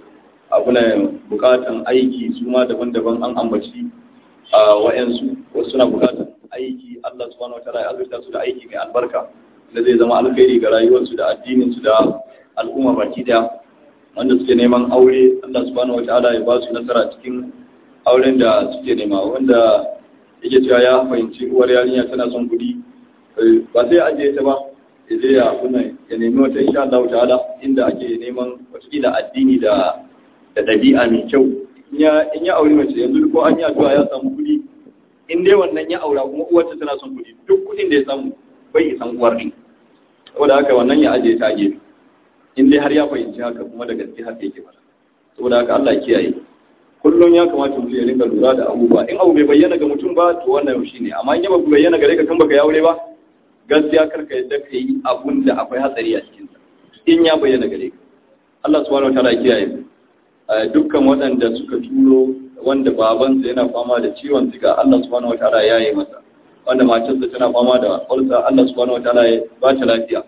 abuna bukatan aiki su ma daban-daban an ambaci a wa'yansu wasu suna bukatan aiki Allah subhanahu wa ta'ala ya azurta su da aiki mai albarka da zai zama alkhairi ga rayuwarsu da addininsu da al'umma baki daya wanda suke neman aure Allah subhanahu wa ta'ala ya ba su nasara cikin auren da suke nema wanda yake cewa ya fahimci uwar yarinya tana son kuɗi ba sai ajiye ta ba ya je ya kuna ya nemi wata insha Allah ta'ala inda ake neman wata addini da da ɗabi'a mai kyau in ya auri mace yanzu ko an yi addu'a ya samu kuɗi in dai wannan ya aura kuma uwarta tana son kuɗi duk kuɗin da ya samu bai isan uwar ne saboda haka wannan ya ajiye ta gefe in dai har ya fahimci haka kuma da gaske haka yake fara saboda haka Allah ya kiyaye kullum ya kamata mutum ya rinka lura da abubuwa in abu bai bayyana ga mutum ba to wannan shi ne amma in ya ba bayyana gare ka kan baka ya aure ba gaskiya karka yadda ka yi abun da akwai hatsari a cikinsa in ya bayyana gare ka Allah subhanahu wa ta'ala ya kiyaye dukkan waɗanda suka turo wanda babansa yana fama da ciwon siga Allah subhanahu wataala ya yi masa wanda matarsa tana fama da ulsa Allah subhanahu wataala ya ba ta lafiya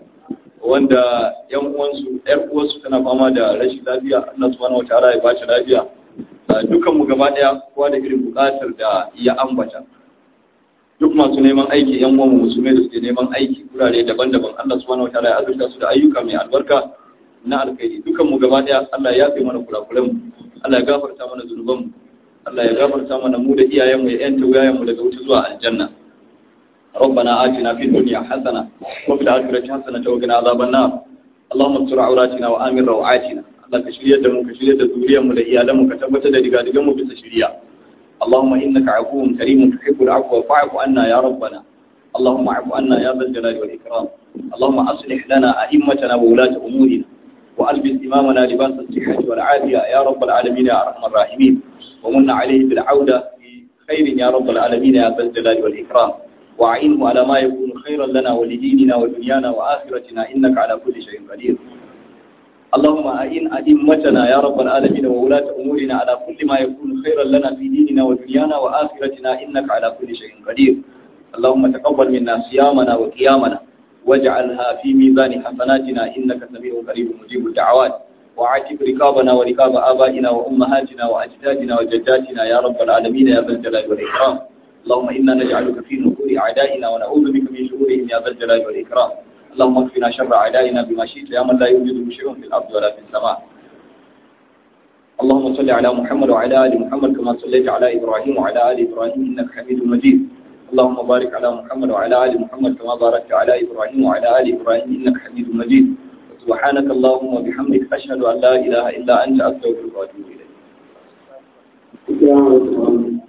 wanda yan uwansu yar uwansu tana fama da rashin lafiya Allah subhanahu wataala ya ba ta lafiya dukkan mu gaba daya kowa da irin bukatar da ya ambata duk masu neman aiki yan uwan musulmai da suke neman aiki kurare daban-daban Allah subhanahu wataala ya azurta su da ayyuka mai albarka na alkhairi dukan mu gaba daya Allah ya yafe mana kurakuran mu Allah ya gafarta mana zunuban mu Allah ya gafarta mana mu da iyayen mu ya yanta wayayen mu daga wuta zuwa aljanna ربنا آتنا في الدنيا حسنة وفي الآخرة حسنة وقنا عذاب النار اللهم استر عوراتنا وآمن روعاتنا الله كشرية دمو كشرية ذوريا mu da iyalan mu ka tabbatar da diga digan mu bisa shiriya اللهم إنك عفو كريم تحب العفو فاعف عنا يا ربنا اللهم اعف عنا يا ذا الجلال والإكرام اللهم أصلح لنا أئمتنا وولاة أمورنا وألبس إمامنا لباس الصحة والعافية يا رب العالمين يا أرحم الراحمين ومن عليه بالعودة بخير يا رب العالمين يا ذا الجلال والإكرام وأعينه على ما يكون خيرا لنا ولديننا ودنيانا وآخرتنا إنك على كل شيء قدير اللهم أئن أئمتنا يا رب العالمين وولاة أمورنا على كل ما يكون خيرا لنا في ديننا ودنيانا وآخرتنا إنك على كل شيء قدير اللهم تقبل منا صيامنا وقيامنا واجعلها في ميزان حسناتنا إنك سميع قريب مجيب الدعوات وعاتب رقابنا ورقاب آبائنا وأمهاتنا وأجدادنا وجداتنا يا رب العالمين يا ذا الجلال والإكرام اللهم إنا نجعلك في نحور أعدائنا ونعوذ بك من شرورهم يا ذا الجلال والإكرام اللهم اكفنا شر أعدائنا بما شئت يا من لا يوجد شيء في الأرض ولا في السماء اللهم صل على محمد وعلى آل محمد كما صليت على إبراهيم وعلى آل إبراهيم إنك حميد مجيد اللهم بارك على محمد وعلى آل محمد كما باركت على إبراهيم وعلى آل إبراهيم إنك حميد مجيد سبحانك اللهم وبحمدك أشهد أن لا إله إلا أنت أستغفرك وأتوب إليك